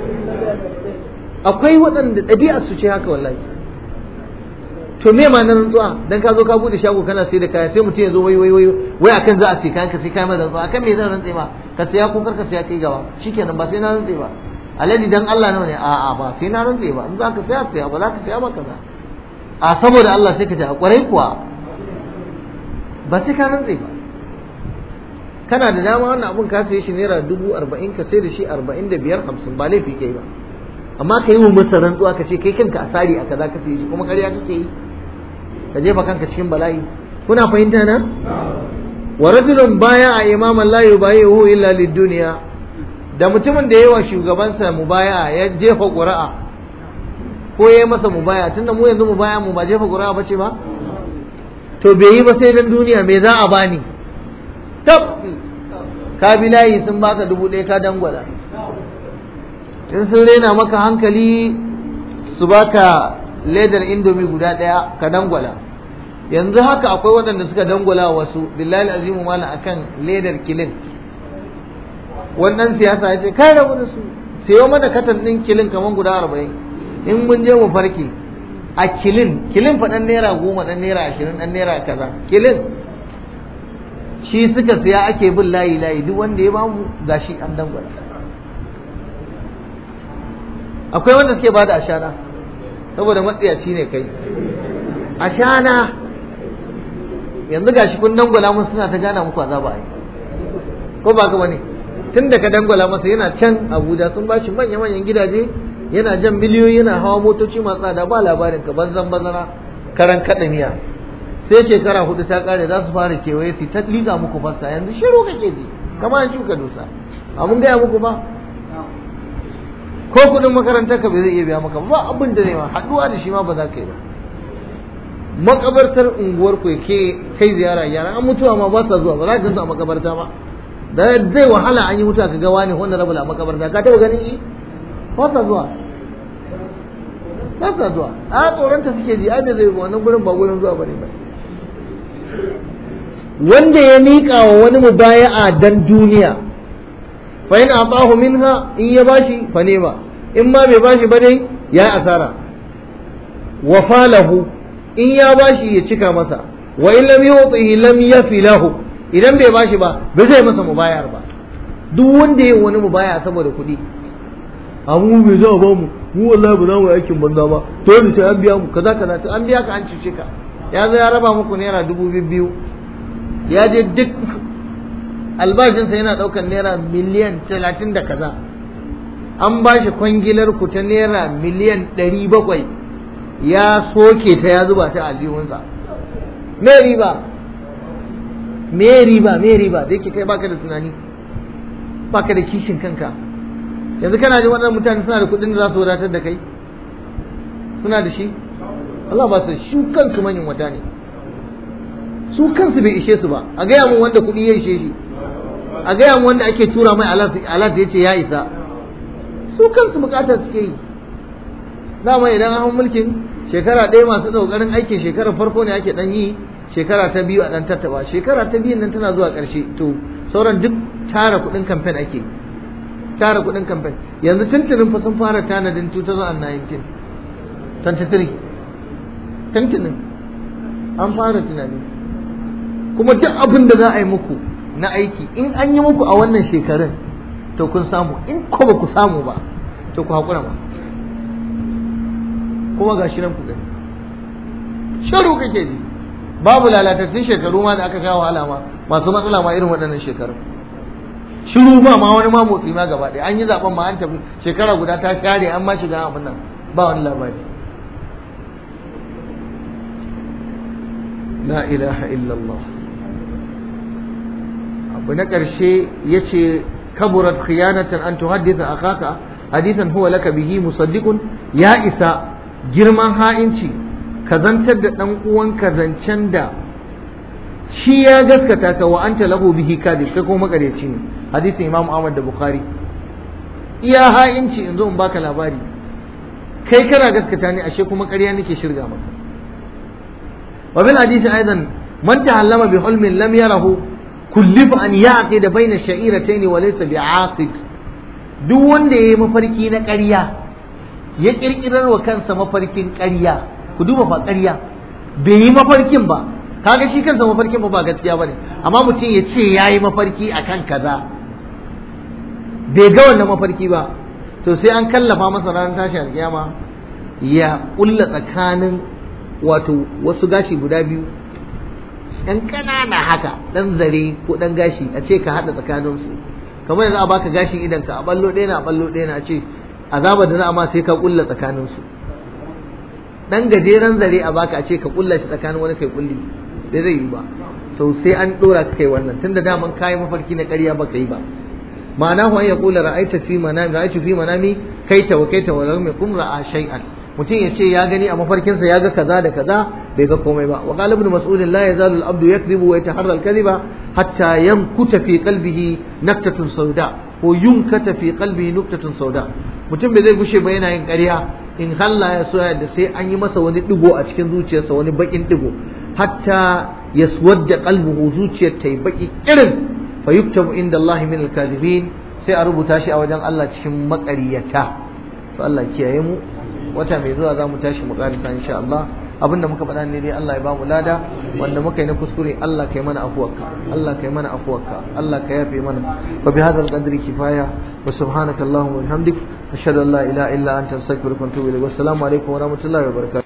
S1: akwai waɗanda ɗabi'a su ce haka wallahi to me ma nan rantsuwa dan ka zo ka bude shago kana sai da kaya sai mutum ya zo wai wai wai wai akan za a sai kayan ka sai kayan rantsuwa akan me zan rantse ma ka saya ko karka saya kai gaba shikenan ba sai na rantse ba aladi dan Allah nawa ne a'a ba sai na rantse ba in za ka saya saya ba za ka saya ba kaza a saboda Allah sai ka ji a kwarai kuwa ba sai ka rantse ba kana da dama wannan abun ka saye shi naira dubu arba'in ka sai da shi arba'in da biyar hamsin ba laifi kai ba amma ka yi wa masa rantsuwa ka ce kai kanka a sari a kaza ka saye shi kuma ƙarya kake yi ka jefa kanka cikin bala'i kuna fahimta na wa rajulun baya a imaman la yubayihu illa lid-dunya da mutumin da yawa shugabansa mubaya ya jefa ƙuri'a ko ya yi masa mubaya tunda mu yanzu mubaya mu ba jefa ƙuri'a ba ce ba to bai yi ba sai dan duniya me za a bani tab ka bi layi sun baka dubu ɗaya ka dangwala in sun rena maka hankali su baka ledar indomi guda ɗaya ka dangwala yanzu haka akwai waɗanda suka dangwala wasu billahi azimu mala akan ledar kilin wannan siyasa ya ce kai rabu da su sayo mana katan ɗin kilin kamar guda arba'in in mun je mu farke a kilin kilin fa ɗan naira goma ɗan naira ashirin ɗan naira kaza kilin shi suka siya ake bin layi layi duk wanda ya bamu gashi an dangwala akwai wanda suke bada ashana saboda matsiyaci ne kai ashana yanzu gashi kun dangwala mun suna ta gana muku azaba ai ko ba ka bane tun da ka dangwala masa yana can Abuja sun bashi manya manyan gidaje yana jan miliyoyi yana hawa motoci masu tsada ba labarin ka banzan bazara karan kada miya sai shekara hudu ta kare za su fara kewaye su ta liga muku fassa yanzu shiru kake ji kamar an shuka dusa a mun gaya muku ba ko kudin makarantar ka bai zai iya biya maka ba abin da ne ma haduwa da shi ma ba za ka yi ba makabartar unguwar ku ke kai ziyara yara an mutuwa ma ba sa zuwa ba za ka gansu a makabarta ba da zai wahala an yi mutuwa ka ga wani wanda rabu a makabarta ka taba ganin yi ba sa zuwa ba sa zuwa a tsoronta suke ji ai bai zai wannan gurin ba gurin zuwa bane ba wanda ya miƙa wa wani mubaya'a dan duniya fa in atahu minha in ya bashi fa nema in ma bai bashi ba dai ya asara wa falahu in ya bashi ya cika masa wa in lam yu'tihi lam yafi lahu idan bai bashi ba ba zai masa mubayar ba duk wanda ya wani mubaya saboda kuɗi abu bai za a ba mu mu wallahi ba za mu aikin banza ba dole sai an biya mu kaza kaza to an biya ka an cuce ka ya zo ya raba muku naira dubu biyu ya je duk albashinsa yana ɗaukar naira miliyan talatin da kaza an ba shi kwangilar ku ta naira miliyan ɗari bakwai ya soke ta ya zuba ta aljihunsa me riba me riba me riba da yake kai baka da tunani baka da kishin kanka yanzu kana jin waɗannan mutane suna da kuɗin da za su wadatar da kai suna da shi Allah ba su shi kansu manyan wata ne su kansu bai ishe su ba a gaya mun wanda kuɗi ya ishe shi a gaya mun wanda ake tura mai alat ya ce ya isa su kansu bukatar suke yi dama idan an mulkin shekara ɗaya masu ɗaukarin aikin shekarar farko ne ake ɗan yi shekara ta biyu a ɗan tattaba shekara ta biyun nan tana zuwa ƙarshe to sauran duk tara kuɗin kamfen ake tara kuɗin kamfen yanzu tuntunin fa sun fara tanadin 2019 23 tuntunin an fara tunani kuma duk abin da za a yi muku na aiki in an yi muku a wannan shekarun to kun samu in ko ba ku samu ba to ku haƙura ba kuma ga shi nan ku gani sharu kake ji babu lalatattun shekaru ma da aka sha wahala ma masu matsala ma irin waɗannan shekaru shiru ba ma wani ma motsi ma gaba ɗaya an yi zaben ma an tafi shekara guda ta share an ma shiga abin nan ba wani labari la ilaha illallah abu na ƙarshe ya ce kaburat khiyanatan an tuhaddisa akaka hadithan huwa laka bihi musaddiqun ya isa girman ha'inci ka zantar da ɗan uwanka zancen da shi ya gaskata ka wa anta lahu bihi kadib kai kuma makareci ne hadisin imam ahmad da bukhari iya ha'inci in zo in baka labari kai kana gaskata ne ashe kuma ƙarya nake shirga maka wa bil hadisi aidan man tahallama bi hulmin lam yarahu kullif an yaqid baina sha'iratayn wa laysa bi'aqid duk wanda yayi mafarki na ƙarya ya kirkirar wa kansa mafarkin ƙarya ku duba fa ƙarya bai yi mafarkin ba kaga shi kansa mafarkin ba ba gaskiya bane amma mutum ya ce yayi mafarki akan kaza bai ga wannan mafarki ba to sai an kallafa masa ranar tashi alkiyama ya kulla tsakanin wato wasu gashi guda biyu ɗan ƙanana haka ɗan zare ko ɗan gashi a ce ka haɗa tsakaninsu kamar yanzu a baka gashin idan ka a ballo ɗaya na a ballo ɗaya na a ce azabar da za a ma sai ka kulla tsakaninsu dan gajeren zare a baka a ce ka kulla shi tsakanin wani kai kulli da zai yi ba to sai an dora ka kai wannan tunda daman kayi mafarki na ƙarya ba ka yi ba ma'ana hu an yaqula ra'aita fi manami ra'aitu fi manami kaita wa kaita wa lam yakum ra'a shay'an mutum ya ce ya gani a mafarkinsa ya ga kaza da kaza bai ga komai ba wa qala ibn mas'ud la yazalu al-abdu yakdhibu wa yataharra al-kadhiba hatta yankuta fi qalbihi naktatun sauda ko yunkata fi qalbihi nuktatun sauda mutum bai zai gushe ba yana yin ƙarya in Allah ya so da sai an yi masa wani digo a cikin zuciyarsa wani bakin digo hatta yaswadda qalbuhu zuciyar ta yi baki irin fa yuktabu inda Allah min al-kadhibin sai a rubuta shi a wajen Allah cikin maƙaryata to Allah kiyaye mu wata mai zuwa za mu tashi mu karisa insha Allah abinda muka faɗa ne dai Allah ya ba mu lada wanda muka yi na kuskure Allah kai mana afuwarka Allah kai mana afuwarka Allah ka yafe mana wa bi hadzal qadri kifaya wa subhanaka allahumma wa bihamdik ashhadu an la ilaha illa anta astaghfiruka wa atubu ilayk wassalamu alaikum wa rahmatullahi wa barakatuh